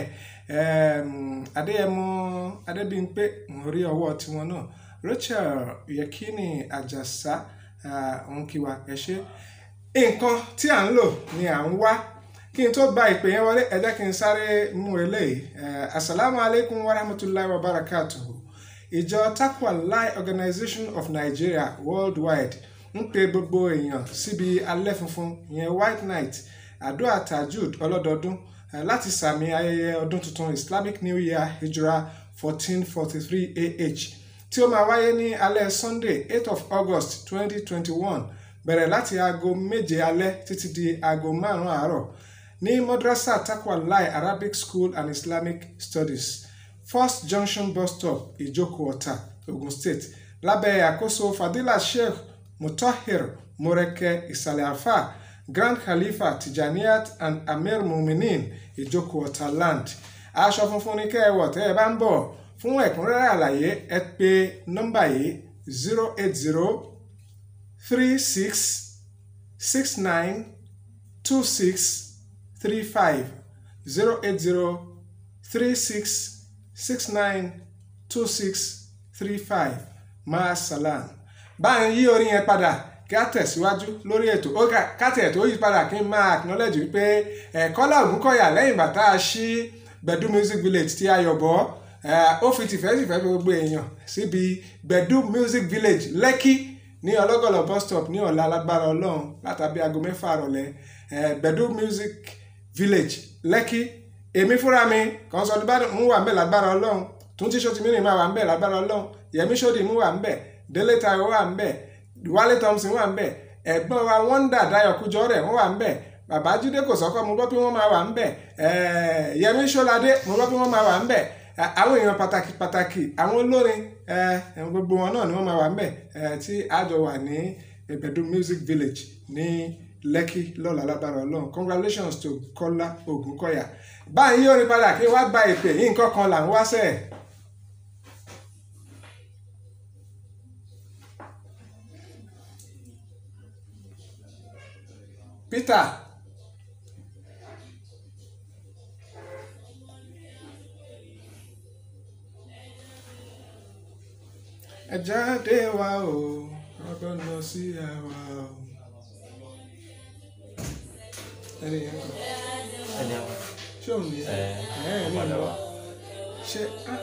adéyẹmọ adébíyìnpé mo rí ọwọ́ tiwọn náà rachel yekini àjàsá òun kí wa ẹ ṣe nǹkan tí à ń lò ni à ń wá kí n tó gba ìpè yẹn wọlé ẹ jẹ́ kí n sáré mú eléyìí asalaamu alaykum wa rahmatulahi wa barakatuhu ìjọ takwa lai organization of nigeria worldwide ń pe gbogbo èèyàn síbi alẹ́ funfun ìyẹn white night àdúrà tajud ọlọ́dọọdún láti sàmì ayẹyẹ ọdún tuntun islamic new year hijra fourteen forty three ah tí ó máa wáyé ní alẹ́ sunday eight of august twenty twenty one bẹ̀rẹ̀ láti aago méje alẹ́ títí di aago márùn-ún àárọ̀ ní madrasa takwa lai arabic school and islamic studies first junction bus stop ìjókòó ọ̀tà ogun state lábẹ́ àkóso fadila sheikh mutahir moreke ìsàlẹ̀ alfa grand khalifa tijaniyat and amir muminin ìjókòó ọ̀tà land aṣọ funfun ní kẹ́ẹ̀wọ̀ tẹ́ ẹ bá ń bọ̀ fún ẹ̀kúnrẹ́rẹ́ àlàyé ẹ pè nọ́mbà yìí zero eight zero three six six nine two six three five zero eight zero three six six nine two six three five maasalam báyìí yí orin yẹn padà kí á tẹ̀síwájú lórí ètò ó káàtì ẹ̀ tó yí padà kí n máa acknowledge wípé ẹ̀kọ́lá ògúnkọ̀yà lẹ́yìn bàtà ṣí gbẹ̀dú music village tí a yọ̀ bọ́ ó fi tìfẹ́tìfẹ́ fi gbogbo èèyàn síbi gbẹ̀dú music village lẹ́kì ní ọlọ́gọ̀lọ̀ bus stop ní ọ̀la alágbára ọlọ́run látàbí aago mẹ́fà rọ̀lẹ́ gbẹ̀dú music village lẹ́kì èmi fúnra mi kàn sọ ọdún bá ń wà ń bẹ̀ lágbára ọlọ́run tún tí sọ́tì mìíràn máa wà ń bẹ̀ lágbára ọlọ́run yẹmí sọ́dì mú wà ń bẹ̀ délé tayọ wà ń bẹ̀ wálé thompson wà ń bẹ̀ ẹ̀gbọ́n wa wọ́ndà dayọ̀ kújọ rẹ̀ wọ́n wà ń bẹ̀ bàbá jídé kò sọ́kọ́ mo gbọ́ pé wọ́n máa wà ń bẹ̀ yẹmí sọ́ládé mo gbọ́ pé wọ́n máa wà ń bẹ̀ àwọn èèyàn pàtàkì pàtàkì àwọn olórin gbogbo wọn náà ni wọ́n máa wà ń bẹ̀ tí àjọ wà ní ìbẹ̀dù music village ní lẹ́kì lọ́la lábára ọlọ́run congratulations to kọ́lá ògúnkọ̀yà báyìí yóò rí padà kí wọ́n gba ìpè yìí nǹkan kan là ń wá sẹ́ẹ̀. peter ẹ jáde wá o ọgbọ́n lọ sí àwa o. ẹni yẹn kọ ẹni àwọn ṣé òun ni ẹ ẹ ní padà ìlọ wá. ṣé á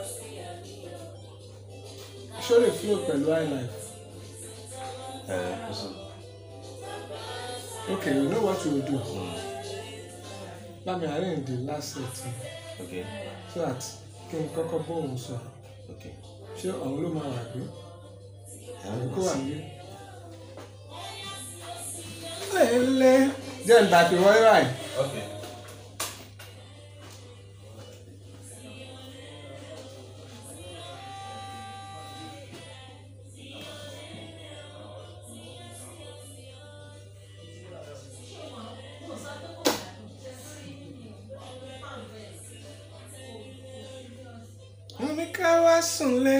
ṣé ó lè flow pẹ̀lú highlife ẹ kò sí. okay you know what you will do let me arrange the last set ok so that kí n kọ́kọ́ bóun sọ ok. ṣé òun ló máa wà gbé àwọn kó wà nílé. lẹ́lẹ́ jẹ́ ń dàpé wọ́n ráì. ok. wọ́n ní ká wá sùnlé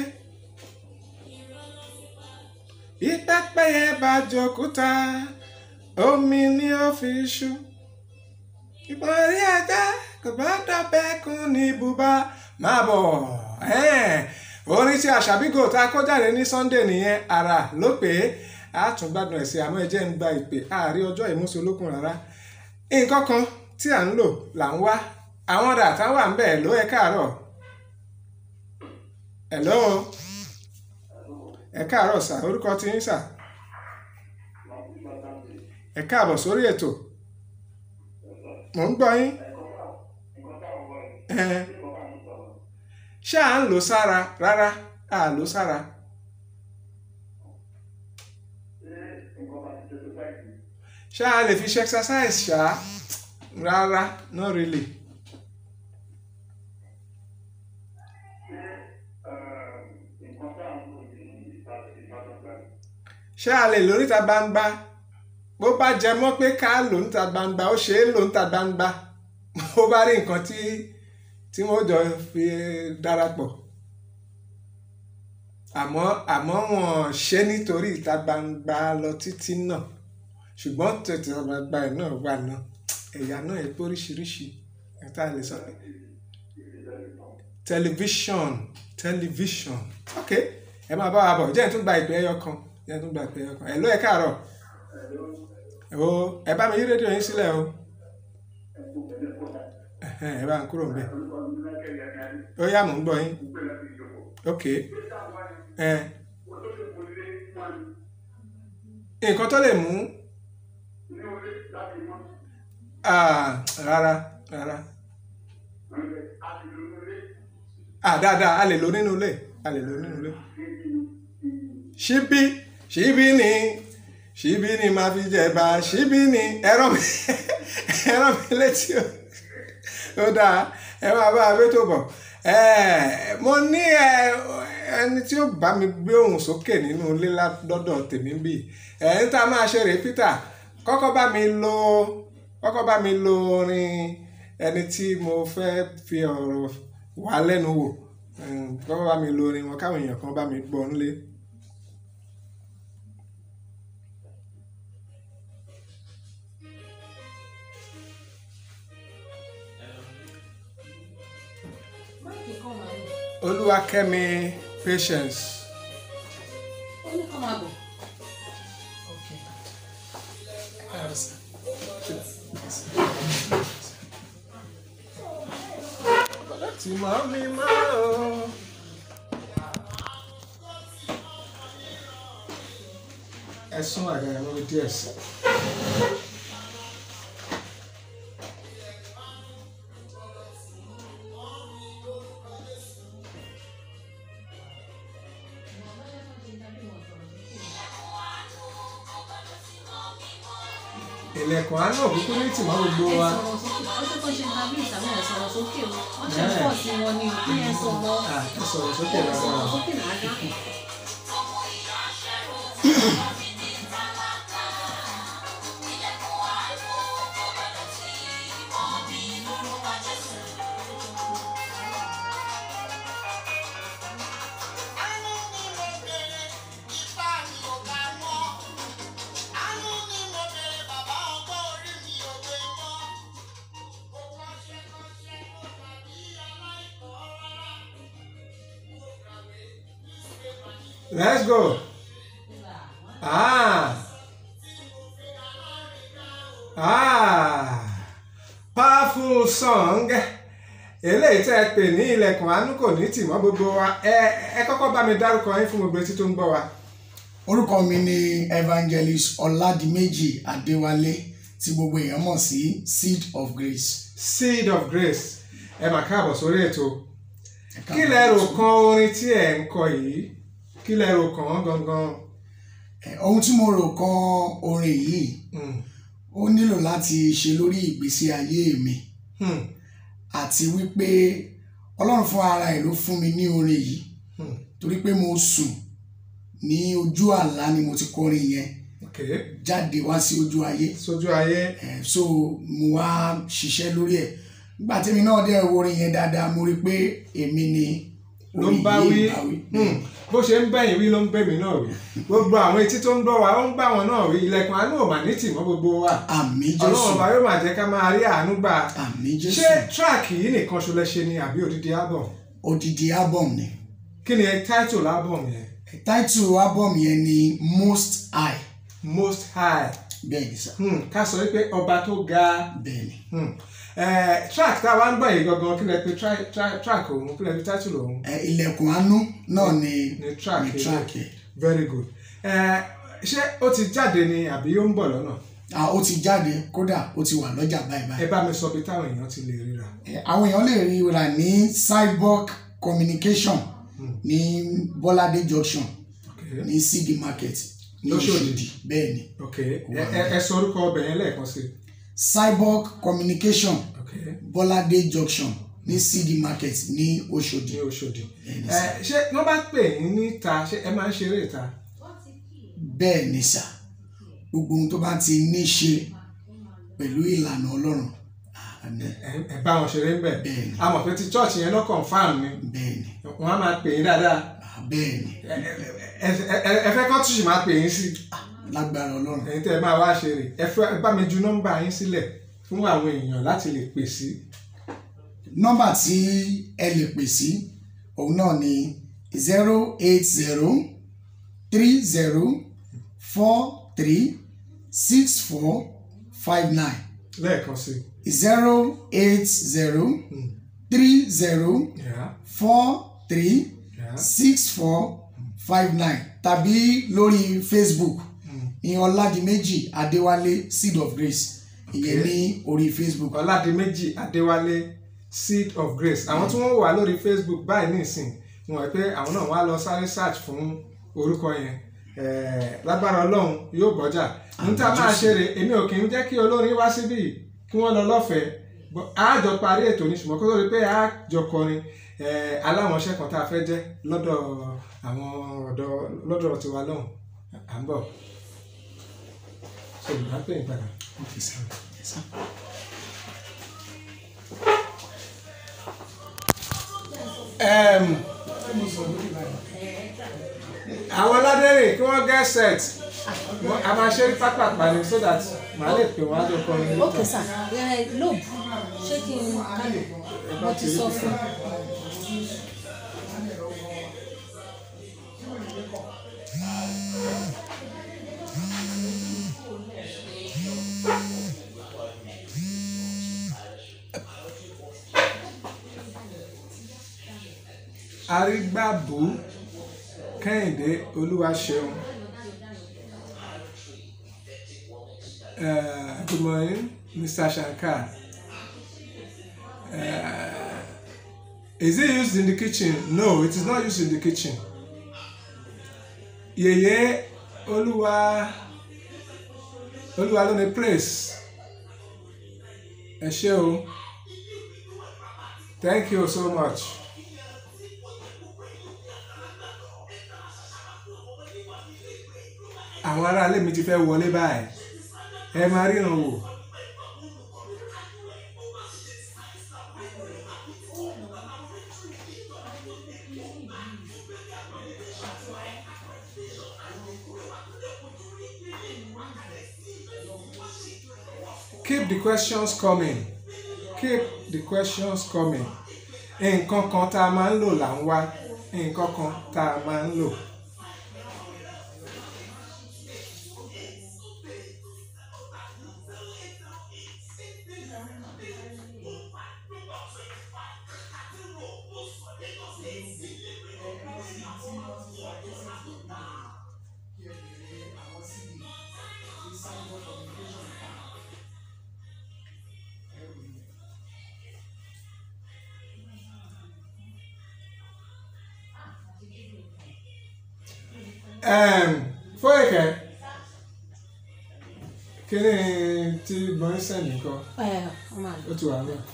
ìpẹ́pẹ́yẹ bá jòkúta omi ní ó fi ṣú ìbọn rí ajá kò bá dọ̀bẹ́kun ní ibùba máa bọ̀ ẹ́ẹ̀. orin tí àṣàbígò tá a kó jáde ní sunday nìyẹn ara ló pé a tún gbádùn ẹ̀ sí àmọ́ ẹ jẹ́ ń gba ìpè àárí ọjọ́ ìmúṣe olókun rárá nǹkan kan tí à ń lò là ń wá àwọn ọ̀dà táwọn wà ń bẹ̀ ló ẹ káàárọ̀ hello ẹ káàárọ̀ sà orúkọ tí yín sà ẹ káàbọ̀ sórí ètò mò ń gbọ́ yín ẹ ṣé à ń lò sára rárá à lò sára ṣé a lè fi ṣe exercise ṣá rárá not really. ṣé a lè lò níta gbangba bó bá jẹ mọ́ pé ká lò níta gbangba ó ṣe é lò níta gbangba ó bá rí nǹkan tí tí wọ́n jọ fi darapọ̀ àmọ́ àmọ́ wọn ṣe nítorí ìta gbangba lọ títí náà ṣùgbọ́n tètè gbangba ẹ̀ náà wà náà ẹ̀yà náà ẹ̀ pé oríṣiríṣi ẹ̀ tá a lè sọ pé tẹlifíṣọ̀n tẹlifíṣọ̀n ok ẹ máa bá wa bọ̀ jẹ́ ẹ̀ tún gba ìpè ẹyọ kan jẹ́ ẹ̀ tún gba ìpè ẹyọ kan ẹ̀ ló ẹ̀ káàárọ̀ o ẹ bá mi yí rédíò yín sílẹ̀ o ẹ̀hẹ́n, ẹ bá ń kúrò ńbẹ̀ ó yá mò ń gbọ́ yín ok ẹ nǹkan tó lè mú ah, rárá rárá ah dáadáa a lè lò nínú ilé a lè lò nínú ilé ṣíbí ṣíbí ni ṣíbí ni máa fi jẹba ṣíbí ni ẹ̀rọ mi ẹ̀rọ mi létí o ó dáa ẹ máa bá a bẹ́ tó bọ̀ ẹ mo ní ẹ ẹni tí ó bá mi gbé ohùn sókè nínú ilé lọ́dọ̀ tèmi bí ẹ ń tá a máa ṣe rèé Peter kọ́kọ́ bá mi lo kọ́kọ́ bá mi lo orin ẹni tí mo fẹ́ fi ọ̀rọ̀ wá lẹ́nu wò Em, kọ́kọ́ bá mi lo orin wọn káwọn èèyàn kan bá mi gbọ́ nílé. máìkì kan máa ń Olúwakẹ́mi Patience. ó ní kọ́ máa bọ̀. tí mọ́ mi máa o. ẹ sún àga ẹ lórí díẹ̀ sí. ilẹ̀kùn àánú òkúkú ní tìmọ́ gbogbo wa. sọ̀rọ̀ sókè ọjọ́ tó ṣe tàbí ìsàmì ẹ̀ sọ̀rọ̀ sókè o wọ́n ṣe pọ̀ sí wọn ni òkú yẹn sọ̀rọ̀ Ah, ẹ sọ̀rọ̀ sókè ẹ̀ sọ̀rọ̀ dáadáa. sókè dáadáa. Àánú ni mo bèrè, ipá mi ò ká mọ́. Àánú ni mo bèrè, bàbá ọgbọ́n orí mi ò gbé mọ́. Mo kọ́ṣẹ́ kọ́ṣẹ́, mo tàbí aláìkọ́ rárá. Mo kàwé newspaper ní Let's go. Ah. Ah. Powerful song. Eléyìí tẹ́ ẹ pè ní ilẹ̀kùn àánú kò ní tìmọ́ gbogbo wa. Ẹ ẹ kọ́kọ́ bá mi dárúkọ yín fún gbogbo etí tó ń gbọ́ wa. orúkọ mi ni evangelist ọládìméjì adéwálé tí gbogbo èèyàn mọ̀ sí seed of grace. Seed of Grace. Ẹ mà káàbọ̀ sórí ètò. Ẹ káàbọ̀. Kí lẹ rò kan orin tí ẹ̀ ń kọ yìí? Kí lẹ rò kàn án gangan? Eh, ohun tí mo rò kan orin yìí Hmm. ó nílò láti ṣe lórí ìgbésí ayé mi Hmm. àti wípé ọlọ́run fún ara ẹ̀ ló fún mi ní orin yìí Hmm. torí pé mo sùn ní ojú àlá ni mo ti kọrin yẹn Okay. jáde wá sí ojú ayé Sójú ayé. Eh, so mo wá ṣiṣẹ́ lórí ẹ̀ nígbà tí mi náà dẹ̀ wo orin yẹn dáadáa mo rí i pé èmi ni ló ń bá wí Hmm. bó ṣe ń bẹ̀yìn wí ló ń bẹ̀mí náà wí gbogbo àwọn etí tó ń gbọ́ wa ó ń bá wọn náà wí ilẹ̀kùn àánú ò mà ní tì mọ́ gbogbo wa àmì ọlọ́run jésù ọba yóò máa jẹ́ ká máa rí àánú gbà àmì jésù ṣé tíráàkì yìí nìkan ṣo lẹ ṣe ni àbí odidi album odidi album ni kí ni title album yẹn title album yẹn ni most high most high bẹ́ẹ̀ ni sá hmm. ká sọ wípé ọba tó ga bẹ́ẹ̀ ni hmm. eh, track tá a wá ń gbọ́ yìí gangan kí lẹ pe tra- tra- track òun kí lẹ pe title òun Eh, ilẹ̀kùn àánú náà ni ni track ni yìí. track yẹn very good Eh, ṣé ó ti jáde ni àbí ó ń bọ̀ lọ́nà ah ó ti jáde kódà ó ti wà lọ́jà báyìí ẹ báyìí bá mi sọ bí táwọn èèyàn ti lè ríra. Eh, àwọn èèyàn lè rí rà ní cyborg communication ní bọ́ládé junction Okay. ní cd market ní Lóṣòdì. Òṣòdì bẹ́ẹ̀ ni ok ẹ ẹ- ẹ sọ orúkọ ọbẹ̀ yẹn lẹ́ẹ̀kan sí cyborg communication ok bọ́ládé junction ní cd market ní Òṣòdì ní Òṣòdì Bẹ́ẹ̀ ni ẹ sá. ṣé wọ́n bá pè yín níta ṣé ẹ máa ń ṣeré ìta bẹ́ẹ̀ ni sà gbogbo ohun tó bá ti ní ṣe pẹ̀lú ìlànà ọlọ́run àmín ẹ ẹ bá wọn ṣeré ń bẹ̀ bẹ́ẹ̀ ni a mọ̀ pé ti church yẹn náà confam ni bẹ́ẹ̀ ni wọ́n á máa pè yín dáadáa bẹ́ẹ̀ ni ẹ ẹ- ẹ ẹ- ẹ fẹ́ kọ́ tún sì máa pè yín sí lágbára ọlọ́run ẹ̀yin tẹ́ ẹ máa wá ṣe rè ẹ fẹ́ ẹ bá mi ju nọ́mbà yín sílẹ̀ fún àwọn èèyàn láti lè pè sí nọ́mbà tí ẹ lè pè sí òun náà ni zero eight zero three zero four three six four five nine lẹ́ẹ̀kan sí zero eight zero three zero Yeah, four three yeah. six four five nine tàbí lórí facebook ìyẹn ọládìméjì adéwálé seed of grace ìyẹn Okay. ní orí facebook ọládìméjì adéwálé seed of grace àwọn tí wọ́n wà lórí facebook báyìí nísìn wọ́n wọ̀ pé àwọn náà wá lọ sáré search fún orúkọ yẹn Eh, lágbára ọlọ́run yóò bọ́jà níta máa ṣe rè èmi ò kì í jẹ́ kí olórin wá síbí kí wọ́n lọ lọ́fẹ̀ẹ́ But a jọ parí ètò ní ṣùgbọ́n kó tó di pé a jọ kọrin eh, aláwọ̀nṣẹ́ kan tá a fẹ́ jẹ́ lọ́dọ̀ àwọn ọ̀dọ́ lọ́dọ̀ tiwa lọ́hùn à ń bọ̀ ṣe ìgbà pé ìpadà. Okay, sir. Yes, sir. um, àwọn ládẹ́rìn kí wọ́n get set Wọ́n- a máa ṣe pápápá ni so that màá lè pè wọ́n á jọ kọrin níta. ok sir ẹ lobe ṣé kí n kálò mo ti sọ fún arígbàbù kẹ́hìndé olúwaṣeun uh, good morning mr shankar uh, is it used in the kitchen no it is not used in the kitchen yèyé olúwa olúwa ló ní place ẹ ṣé o thank you so much. àwọn aráalé mi ti fẹ́ wọlé báyìí ẹ máa ríran wò. keep the questions coming keep the questions coming nǹkan kan tá a máa ń lò là ń wá nǹkan kan tá a máa ń lò. um, Fóyèkẹ́ kí ni tí gbọ́n sẹ́ni nǹkan ẹ ọmọ àlọ. ó ti wà náà.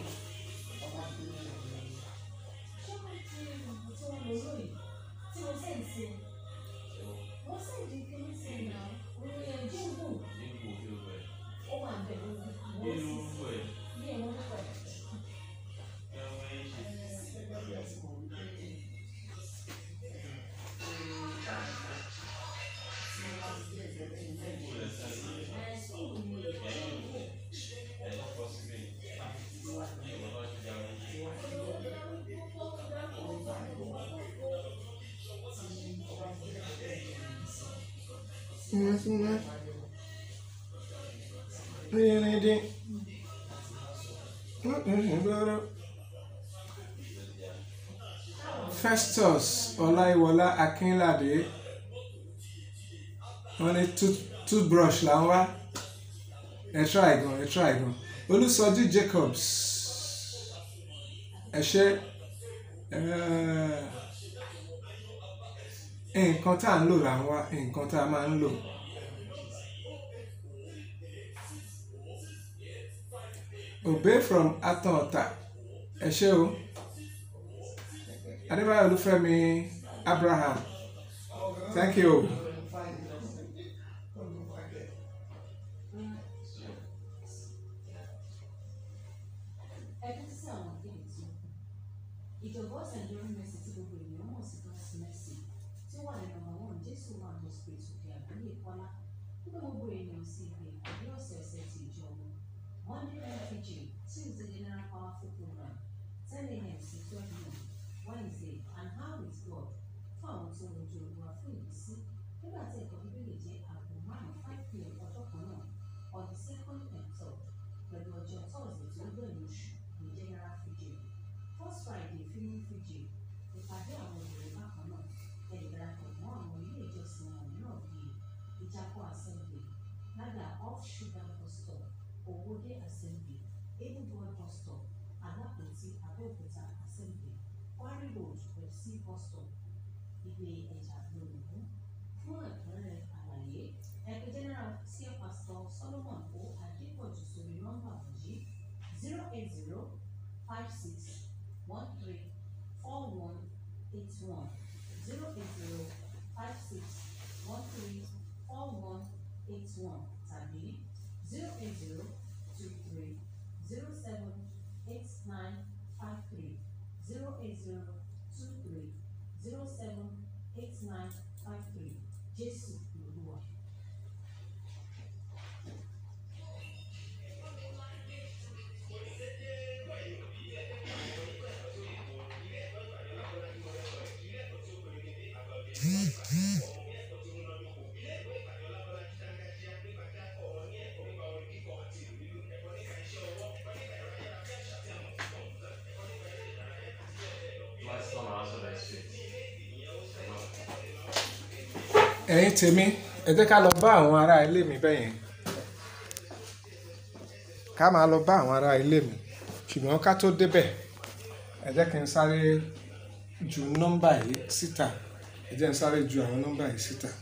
Festus Ọláìwọlá Akínládé wọ́n ní tooth- toothbrush là ń wá ẹ try gan ẹ try gan Olùsọjí Jacobs ẹ ṣe nǹkan tá à ń lò là ń wá nǹkan tá a máa ń lò. Obey from Atọ̀ọ̀tà ẹ ṣé o Adébáyọ̀ Olúfẹ́mi Abraham thank you ìjọba st john mercy tí gbogbo ènìyàn mọ̀ sí god's mercy tí ó wà ní nọ́mbà one jésù wà hospital òkè àgbáyé kọ́lá nígbà gbogbo ènìyàn sí ibi ìpàdé ọ̀sẹ̀ọ̀sẹ̀ ti ìjọ wọn monday npg tuesday general powerful program ten a.m. sí twelve noon wednesday and how with god fún àwọn tó ń rojú olúwa fún ìbísí nígbà tí ẹ̀kọ́ bíbélì jẹ́ aago márùn-ún five pm ọjọ́ kan náà on the second and third pẹ̀lú ọjọ́ thursday tó gbẹ̀yìn oṣù ní general fiji first friday filming fiji ìpàdé àwọn obìnrin bákan náà ẹ̀yìn darapọ̀ mọ́ àwọn ilé ìjọsìn àwọn mìíràn bíi ìjápọ̀ assembly lága off sugar bus stop owóde assembly ebuboy bus stop alápòtí abẹ́òkúta assembly quarry road pepsi bus stop ilé ẹja lónìí fún ẹ̀kúnrẹ́rẹ́ àlàyé ẹgbẹ́ general sí pastor solomon o adépọ̀jù sórí nọ́mbà wọ̀nyí zero eight zero five six one three four one eight one zero eight zero five six one three four one eight one tàbí zero eight zero two three zero seven eight nine five three zero eight zero two three zero seven eight nine five three jésù lolúwa. Last one I answered that shit. ẹ̀yin tèmi ẹ jẹ́ ká lọ bá àwọn ará ilé mi bẹ́yẹn ká máa lọ bá àwọn ará ilé mi ṣùgbọ́n ká tó débẹ̀ ẹ jẹ́ kí n sáré ju nọ́mbà yìí síta ẹ jẹ́ n sáré ju àwọn nọ́mbà yìí síta.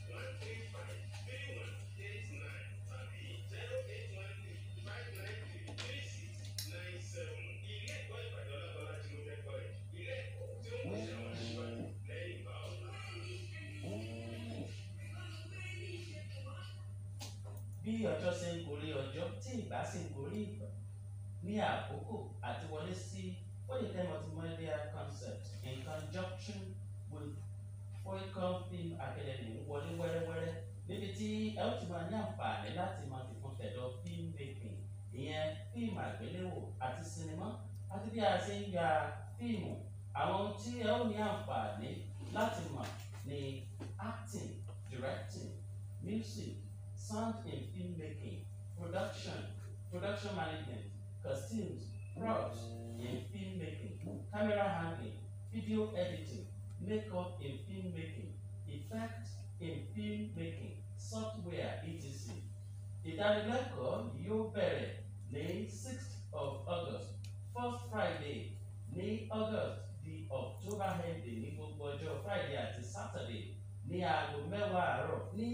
bí ọjọ́ ṣe ń gorí ọjọ́ tí ìgbà sì ń gorí ìgbà ní àkókò àti wọlé sí Foyeke multimedia concept in conjunction with Foyeke film academy ń wọlé wẹ́rẹ́wẹ́rẹ́ níbi tí ẹ ó ti máa ní àǹfààní láti máa fi fún tẹ̀dọ̀ film making ìyẹn fíìmù àgbéléwò àti sinimá àti bí a ṣe ń ya fíìmù àwọn ohun tí ẹ ó ní àǹfààní láti mọ̀ ní acting directing music sound and filmmaking, production, production management, costumes, props in filmmaking, camera handling, video editing, makeup in filmmaking, effects in filmmaking, software etc. Ìdánilẹ́kọ̀ọ́ yóò bẹ̀rẹ̀ ní sixth of August, first Friday ní August di October ending ní gbogbo ọjọ́ Friday àti Saturday ní aago mẹ́wàá àárọ̀ ní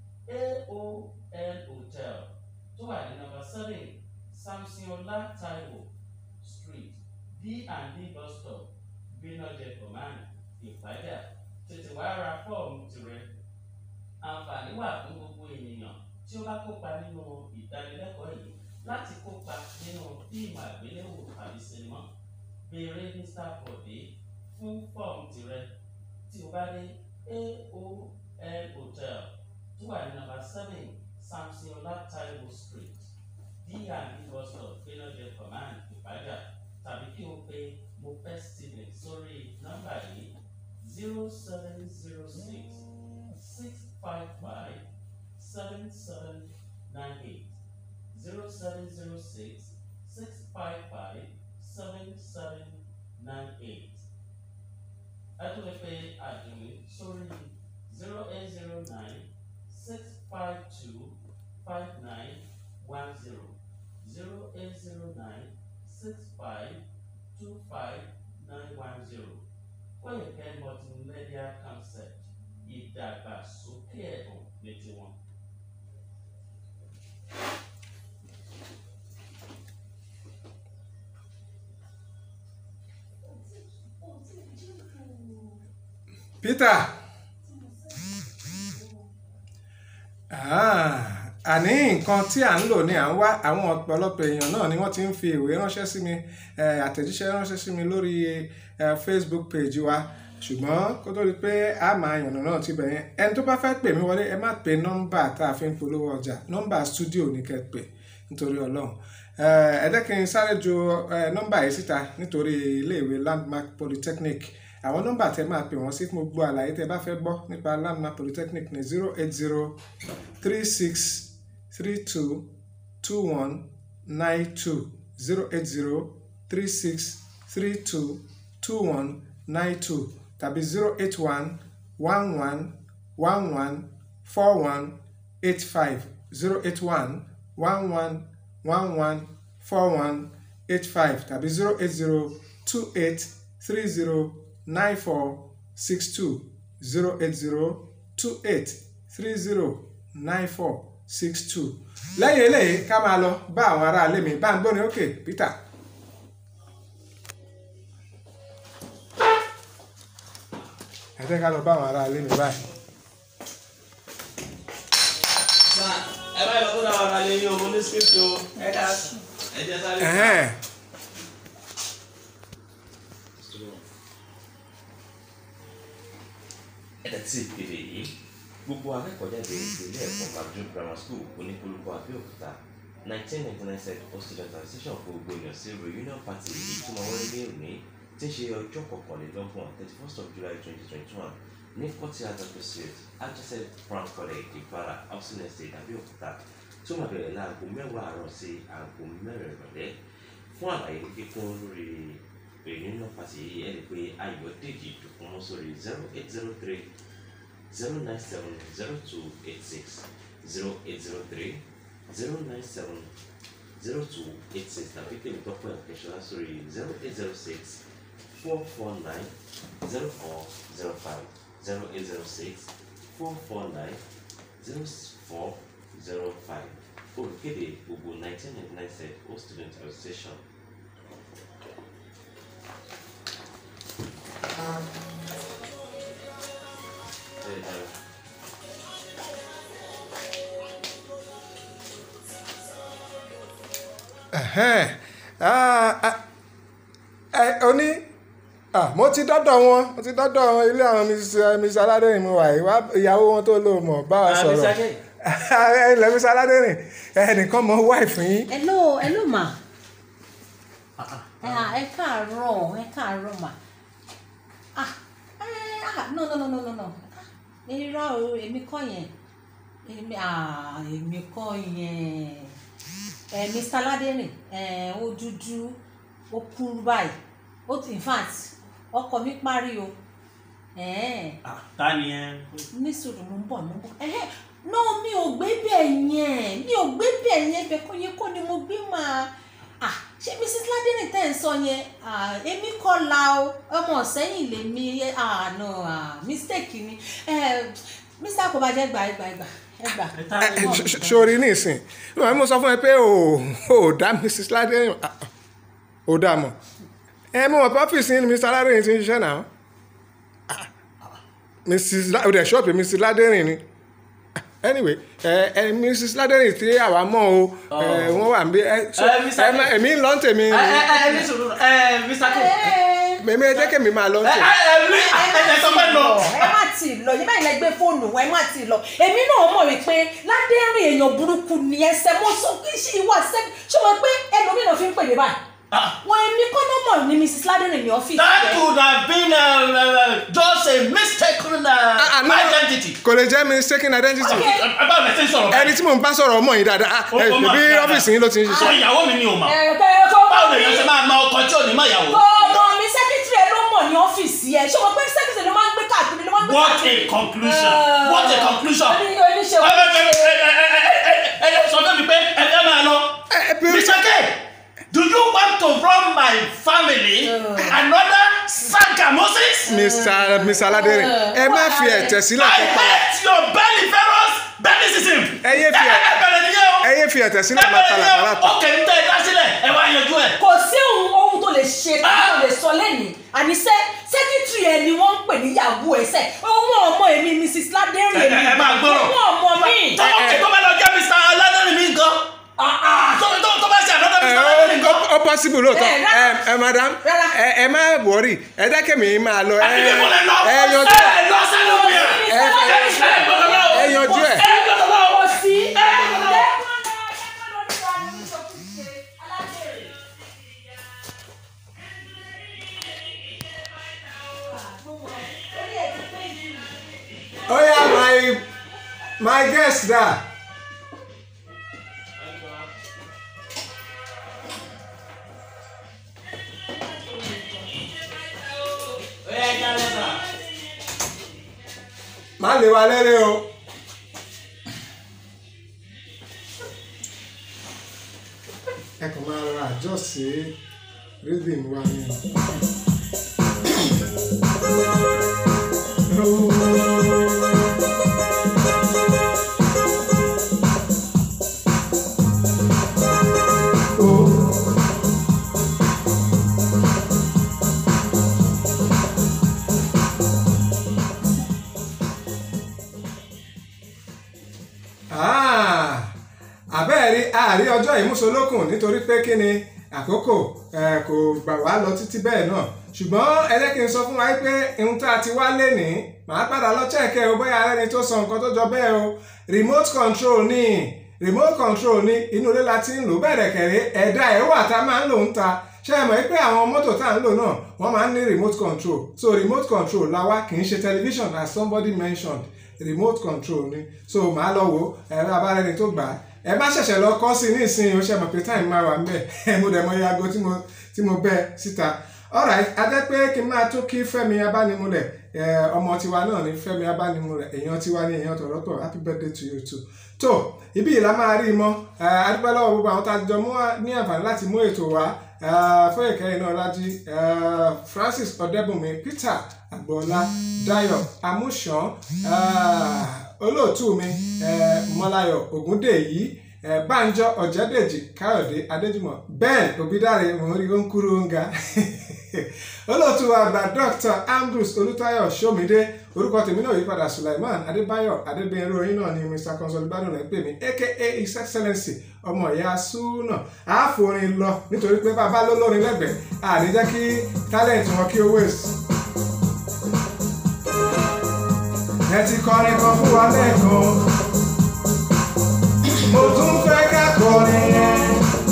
AOL Hotel tó wà ní number seven Samsonla Taiwo Street D&D bus stop Gbénájẹ Command Ìpàdà tètè wá ra fọ́ọ̀mù tirẹ̀. Àǹfààní wà fún gbogbo ènìyàn tí ó bá kópa nínú ìdánilẹ́kọ̀ọ́ yìí láti kópa nínú fíìmù àgbéléwò àbí sinimá. Béèrè Mr. Bọ̀dé fún fọ́ọ̀mù tirẹ̀ tí o bá dé AOL Hotel tó wà ní nàmbà seven Samsonla Taiwo Street D&D bus stop Gbénájẹ Command Ìpàdà tàbí kí o pe Moped Steven sórí nọ́mbà yìí zero seven zero six six five five seven seven nine eight zero seven zero six six five five seven seven nine eight. ẹ tún lè pe àdùnní sórí zero eight zero nine six five two five nine one zero zero eight zero nine six five two five nine one zero Foyeke multimedia concept ìdàgbàsókè ẹ̀bùn ní tiwọn. Peter ah, àní nǹkan tí à ń lò ní à ń wá àwọn ọ̀pọ̀lọpọ̀ èèyàn náà ni wọ́n ti ń fi ìwé ránṣẹ́ sí mi eh, àtẹ̀jíṣẹ́ ránṣẹ́ sí mi lórí eh, Facebook page wa ṣùgbọ́n kó tó di pé a máa yànnà náà ti bẹ̀yẹn ẹni tó bá fẹ́ pè mí wọlé ẹ má pe nọ́mbà tá a fi ń polówó ọjà nọ́mbà studio ní kẹ́ pè nítorí ọlọ́run Eh, ẹ jẹ́ kí n sáré ju eh, nọ́mbà yìí síta nítorí iléèwé Landmark Polytechnic àwọn nọ́mbà tẹ máa pè wọ́n sí fún gbogbo àlàyé tẹ bá fẹ́ gbọ́ nípa Landmark Polytechnic ní zero eight zero three six three two two one nine two zero eight zero three six three two two one nine two tàbí zero eight one one one one one four one eight five zero eight one one one one one four one eight five tàbí zero eight zero two eight three zero nine four six two zero eight zero two eight three zero nine four six two lẹ́yìn eléyìí ká máa lọ bá àwọn aráalé mi bá ń gbóni òkè Peter. ẹ jẹ́ ká lọ bá àwọn aráalé mi báyìí. ẹ bá yọ kódà wà lálẹ́ yín o mo ní script o ẹ dá ẹ jẹ sáré. Ẹ̀hẹ́n. ẹ̀dá tí ìpele yìí gbogbo akẹ́kọ̀ọ́jáde ilé ẹ̀kọ́ Magdu grammar school onípolúkọ Abẹ́òkúta nineteen ninety nine set for student transition fún gbogbo èèyàn sí reunion party yìí tí wọ́n wọlé ní òní tí ń ṣe ọjọ́ kọkànlélọ́gbọ̀n thirty first of July twenty twenty one ní forty other pursuit adjacent Brown College Ìpara housing estate Abẹ́òkúta tí ó máa bẹ̀rẹ̀ láago mẹ́wàá àárọ̀ sí aago mẹ́rin ìrọ̀lẹ́ fún àlàyé kíkún lórí reunion party yìí ẹ̀ lè pe Ayọ̀dèjì Dùkúnmọ́ sórí zero eight zero three zero nine seven zero two eight six zero eight zero three zero nine seven zero two eight six tàbí tèmi tọ́pọ̀ ẹ̀kẹ́ṣọ́lá sórí zero eight zero six four four nine zero four zero five zero eight zero six four four nine zero four zero five olùkéde gbogbo nineteen ninety nine set o student association. Ẹ dára. Ẹ̀hẹ́n. Ah, ah, ẹ oní ah, mo ti dọ́dọ̀ wọn mo ti dọ́dọ̀ wọn ilé àwọn Mrs. Mrs. Aládẹ́rìn mo wà yìí wá ìyàwó wọn tó lò mọ̀ bá wa Ah, Mrs. sọ̀rọ̀ Adé. ilẹ̀ Mrs. Aládẹ́rìn ẹnìkan mọ wáìfù yín hello hello ma ẹ à, ẹ káàárọ̀ ẹ káàárọ̀ ma ah ẹ ah no no no no no no Ah, irọ́ o èmi kọ́ yẹn èmi ah èmi kọ́ yẹn ẹ Mr. Ládẹ́rìn ẹ ó dúdú ó kúrú báyìí ó in fact ọkọ mi parí o ẹ ta ni ẹ. ní sùúrù mo ń bọ̀ mo ń bọ̀ ẹ̀hẹ́ no mi ò gbé bẹ́ẹ̀ yẹn mi ò gbé bẹ́ẹ̀ yẹn bẹ́ẹ̀ kọ́ yẹn kọ́ ni mo gbé máa ah ṣé mrs ládẹ́rìn tẹ́ ń sọ yẹn ah èmi kọ́ la o ọmọ sẹ́yìn lèmi ah no ah mistake ni eh, mr kò bá jẹ́ gbà ẹgbà ẹgbà ẹgbà. ẹ ta Ẹ, ni ṣ- ṣ- sórí nísìn ìwà mo sọ fún ẹ pé o ò dá Mrs. Ládẹ́rìn ah, ò dá mọ̀ ẹ mo mọ̀ pé ọ́fíìsì ní Mr. Ládẹ́rìn ti ń ṣiṣẹ́ náà Ah, Mrs. La- ò dẹ̀ ṣọ́ọ̀bù Mrs. Ládẹ́rìn ni Ah, anyway ẹ ẹ Mrs. Ládẹ́rìn tí àwa mọ̀ o ẹ, wọ́n wà níbí ẹ so Ẹ, Mr. ẹ má- èmi ń lọ ń tèmi ẹ ẹ ẹ ní sùúrù ẹ Mr. K. mèmí ẹ jẹ́ kèmi máa lọ ń ẹ tèmi. ẹ ẹ ní ẹ ẹ sọ pé lọ. ẹ má tì í lọ yìí báyìí lẹ gbé fóònù ẹ má tì í lọ èmi náà mọ̀ wípé ládẹ́rìn èèyàn burúkú ni ẹsẹ̀ mo sọ pé ṣé ìwà ṣe ṣé wọ́n pé ẹlòmíràn fi ń pè mí báyìí Ah. wọn èmi kọ́ ló mọ̀ ní mrs ládẹ́rìn ní ọ́fíìsì That rẹ̀. could have been uh, uh, just a mistaken uh, Ah, ah, no. identity. kò lè jẹ́ mistaken identity Okay. Báwo ni ẹ ti ń sọ̀rọ̀ ẹni tí mò ń bá sọ̀rọ̀ ọmọ yìí dáadáa ah, Ó- ẹ ó mà bí dáadáa. ọ́fíìsì yín ló ti ń Sọ ṣiṣẹ́. ìyàwó mi ni o mà. ẹ kẹ́ ẹ kọ́ Báwo lè yàn ṣe máa ma ọkọ tí ò ní má yàwó? ọmọ mi sẹ́kítírì ẹ ló mọ̀ ní ọ́fíìsì ẹ ṣé wọ́n pé sẹ́kítírì ló máa ń gbé káàkiri ló máa ń gbé What a káàkiri. conclusion! What a conclusion! oní oníṣe Ẹ ẹ ẹ ẹ ẹ ẹ ẹ ẹ sọ fún mi pé ẹ fẹ́ máa lọ. Ẹ, ẹ, bí- Mr. K, do you want to run my family another Sanka Moses? Mr. Mr. Aládẹ́rìn ẹ má fi ẹ̀tẹ̀ sílẹ̀ I kó pa hate your belliferous bellicism. Ẹ yé fi ẹ- ẹ bẹ̀rẹ̀ nìyẹn o. ẹ yé fi ẹ̀tẹ̀ sílẹ̀ Ẹ máa bẹ̀rẹ̀ nìyẹn palàpalà o. pa. Ó kẹ́ ń tẹ́ ẹ dá sílẹ̀ ẹ wá yanjú ẹ̀. kò sí ohun ohun tó lè ṣe tàbí tó lè sọ lẹ́nìí àníṣe sẹ́kítírì ẹ ni wọ́n ń pè ní yahoo ẹsẹ̀ ọmọ ọmọ èmi mrs ládẹ́rìn ẹ ẹ máa gbọ́rọ̀ ọmọ ọmọ mi. tó tó bá lọ jẹ́ mr aládọ́rin mi gan tó tó tó bá ṣe àdọ́dọ́ ẹ mr aládọ́rin ó gan. ó possible lóòótọ́ Eh, rárá. ẹ ẹ madam Rárá. ẹ ẹ má wọrí ẹ dákẹ́ mi máa lọ ẹ àbílẹ̀ mo lè lọ ẹ yanjú ẹ lọ sínú mi ẹ ẹ ẹ ẹ yanjú ẹ. ẹ gbọ́dọ̀ lọ kò sí. ẹ gbọ́dọ̀ lọ. Oh yeah, my my guest da. Má lè wa lẹ́rẹ́ o. Ẹ kàn máa ra àjọ sí rhythm wa ni. Ah, àbẹ́ẹ̀rí àárí ọjọ́ ìmúṣolókùn nítorí pé kí ni àkókò eh, kò gbà wá lọ títí bẹ́ẹ̀ náà ṣùgbọ́n ẹ jẹ́ kí n sọ fún wa pé ohun tá a ti wá lénìí màá padà lọ chẹ́ẹ̀kẹ́ o bóyá ẹni tó sọ nǹkan tó jọ bẹ́ẹ̀ o remote control ni remote control ni inú ilé la ti ń lò bẹ́ẹ̀ dẹ̀kẹ̀rẹ́ ẹ̀dá ẹ̀ wà tá a máa ń lò ń ta ṣé ẹ mọ̀ pé àwọn mọ́tò tá à ń lò náà wọ́n máa ń ní remote control so remote control la wá kì í ṣe television as somebody mentioned remote control ni so màá lọ wo ẹ̀rọ abárẹ́ni tó gbà á ẹ má ṣẹ̀ṣẹ̀ lọ kọ́ sí ní ìsinyìí ó ṣe mọ̀ pé time máa wà ńbẹ̀ ẹ mo dẹ̀ mọ iye aago tí mo tí mo bẹ́ síta alright adẹ́ pé kí n máa tó kí Fẹ́mi Abánimúlẹ̀ ẹ, ọmọ tiwa náà ní Fẹ́mi Abánimúlẹ̀ èèyàn tiwa ní èèyàn tọ̀rọ̀tọ̀ happy birthday to you too tó ibi ìlà máa rí i mọ́ ẹ, a dúpẹ́ lọ́wọ́ gbogbo àwọn tá a jọ mú wá- ní àǹfààní láti mú ètò wá ẹ, Fóyèkẹ́ Ináolájí ẹ, Francis Ọ̀dẹ́bùnmi Peter Agboola Dayọ̀ Amúṣàn ẹ, olóòtú mi ẹ, Mọ́láyọ̀ Ògúndèyí ẹ, Bánjọ Ọ̀jẹ́dèjì Káyọ̀dé Adéjùmọ̀ Ben Òbídàrẹ mò ń rí ó ń kúrú ó ń ga olóòtú àgbà Dr. Ambrose Olútáyọ̀ Ṣómídé orúkọ tèmi náà yípadà Sulaiman Adébáyọ̀ Adébẹ̀rẹ̀ oyin náà ni Mr Consolidado rẹ̀ ń pè mí aka His Excellency ọmọ ìyá súnà àáfòrin lọ nítorí pé bàbá ló lórin lẹ́gbẹ̀ẹ́ àní jẹ́ kí talent wọn kí ó waste. ẹ ti kọrin kan fún wa lẹ́ẹ̀kan mo tún fẹ́ ká kọrin yẹn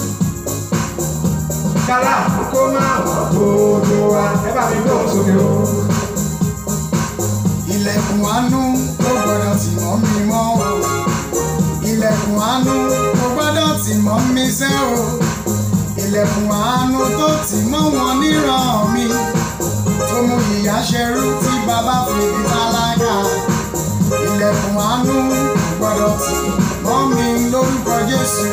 kálá kó máa wọ̀ gbogbo wa ẹ bá mi gbóhùn sókè o. ilẹ̀kùn àánú ó gbọ́dọ̀ tì mọ́ mi mọ́ o ilẹ̀kùn àánú ó gbọ́dọ̀ tì mọ́ mi sẹ́ o ilẹ̀kùn àánú tó tì mọ́ wọn níran mi tó mú ìyà ṣerú tí bàbá fi di tálákà ilẹ̀kùn àánú ó gbọ́dọ̀ tì mọ́ mi lórúkọ Jésù.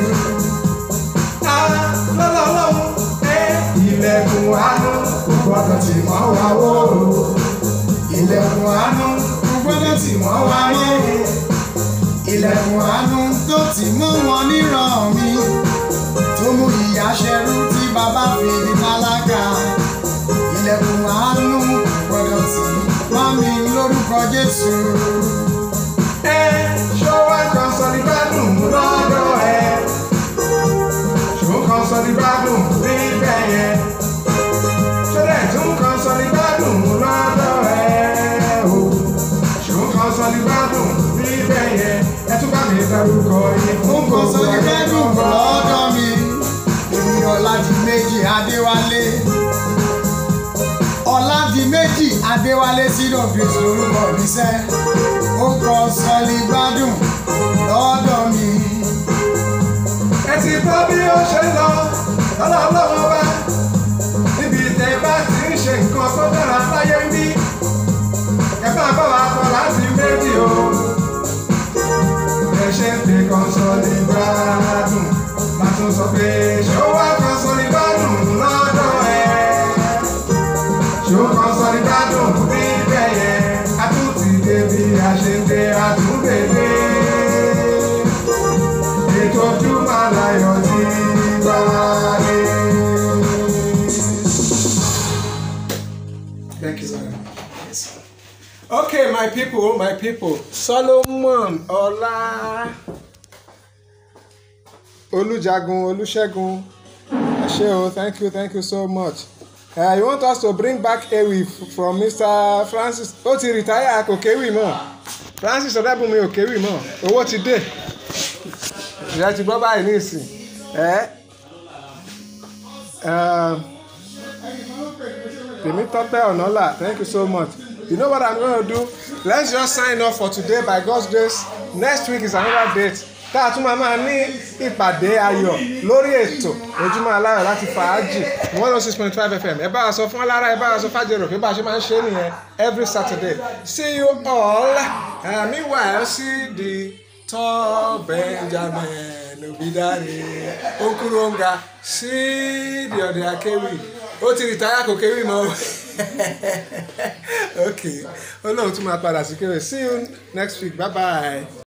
lọ́lọ́lọ́hún ẹ ilẹ̀kùn àánú kò gbọ́dọ̀ tì mọ́ wa wó ilẹ̀kùn àánú kò gbọ́dọ̀ tì mọ́ wa mọ́ ilẹ̀kùn àánú tó tì mọ́ wọn níran mi tó mú ìyà ṣerú tí bàbá fi di tálákà ilẹ̀kùn àánú kò gbọ́dọ̀ tì mọ́ mi lórúkọ Jésù. ẹ ṣó wá kan sọ ní gbádùn lọ́dọ̀ ẹ ṣó kan sọ ní gbádùn níbẹ̀ yẹn ṣó dẹ̀ tún kan sọ ní gbádùn lọ́dọ̀ ẹ o ṣó kan sọ ní gbádùn níbẹ̀ yẹn ẹ tún bá mi dárúkọ yín fún Nǹkan sọ ní gbogbo gbẹ́dùn lọ́dọ̀ mi. Èmi Ọládìméjì Adéwálé. Ọládìméjì Adéwálé sídò Grace lórúkọ mi sẹ́. Ó kọ sọ́lí gbádùn lọ́dọ̀ mi. ẹ ti gbọ́ bí ó ṣe ń lọ lọ́dọ̀ ọlọ́run ọba níbi tẹ́ bá ti ń ṣe nǹkan tó dára láyé ń bí ẹ bá bá wa kọ láti méjì o ẹ ṣe ń fi kan sọ ní gbádùn máa tún sọ pé ṣó wá kan sọ ní gbádùn lọ́dọ̀ ẹ ṣó kan sọ ní gbádùn níbẹ̀ yẹn a tún ti dé bí a ṣe ń dé a tún bèbè ètò ojúmọ́ aláyọ̀ ti gbáre. Thank you very much. okay my people my people solomon ọlá olùjagun olùṣègùn ẹ ṣé o thank you thank you so much uh, you want us to bring back ewi f- from mr francis ó ti retire kò kéwì mọ́ francis ọ̀dàbùnmi ò kéwì mọ́ owó ti dé ìyá ti gbọ́ báyìí ní ìsìn ẹ́ tèmi tọ́pẹ́ ọ̀nàlà thank you so much you know what i'm gonna do let's just sign off for today by god's grace next week is another date tá a tún máa máa ní ìpàdé ayọ̀ lórí ètò ojúmọ́ aláyọ̀ láti fàájì one oh six point five fm ẹ bá wa sọ fún alára ẹ bá wa sọ fàjẹrò pé bá a ṣe máa ń ṣe é nìyẹn every saturday see you all uh, meanwhile see the tall benjamin obidare okuronga see the ọdẹ akéwì ó ti rìtáyà kò kéwì mọ́ ok ó lóun tún máa padà sí kéwì see you next week bye bye.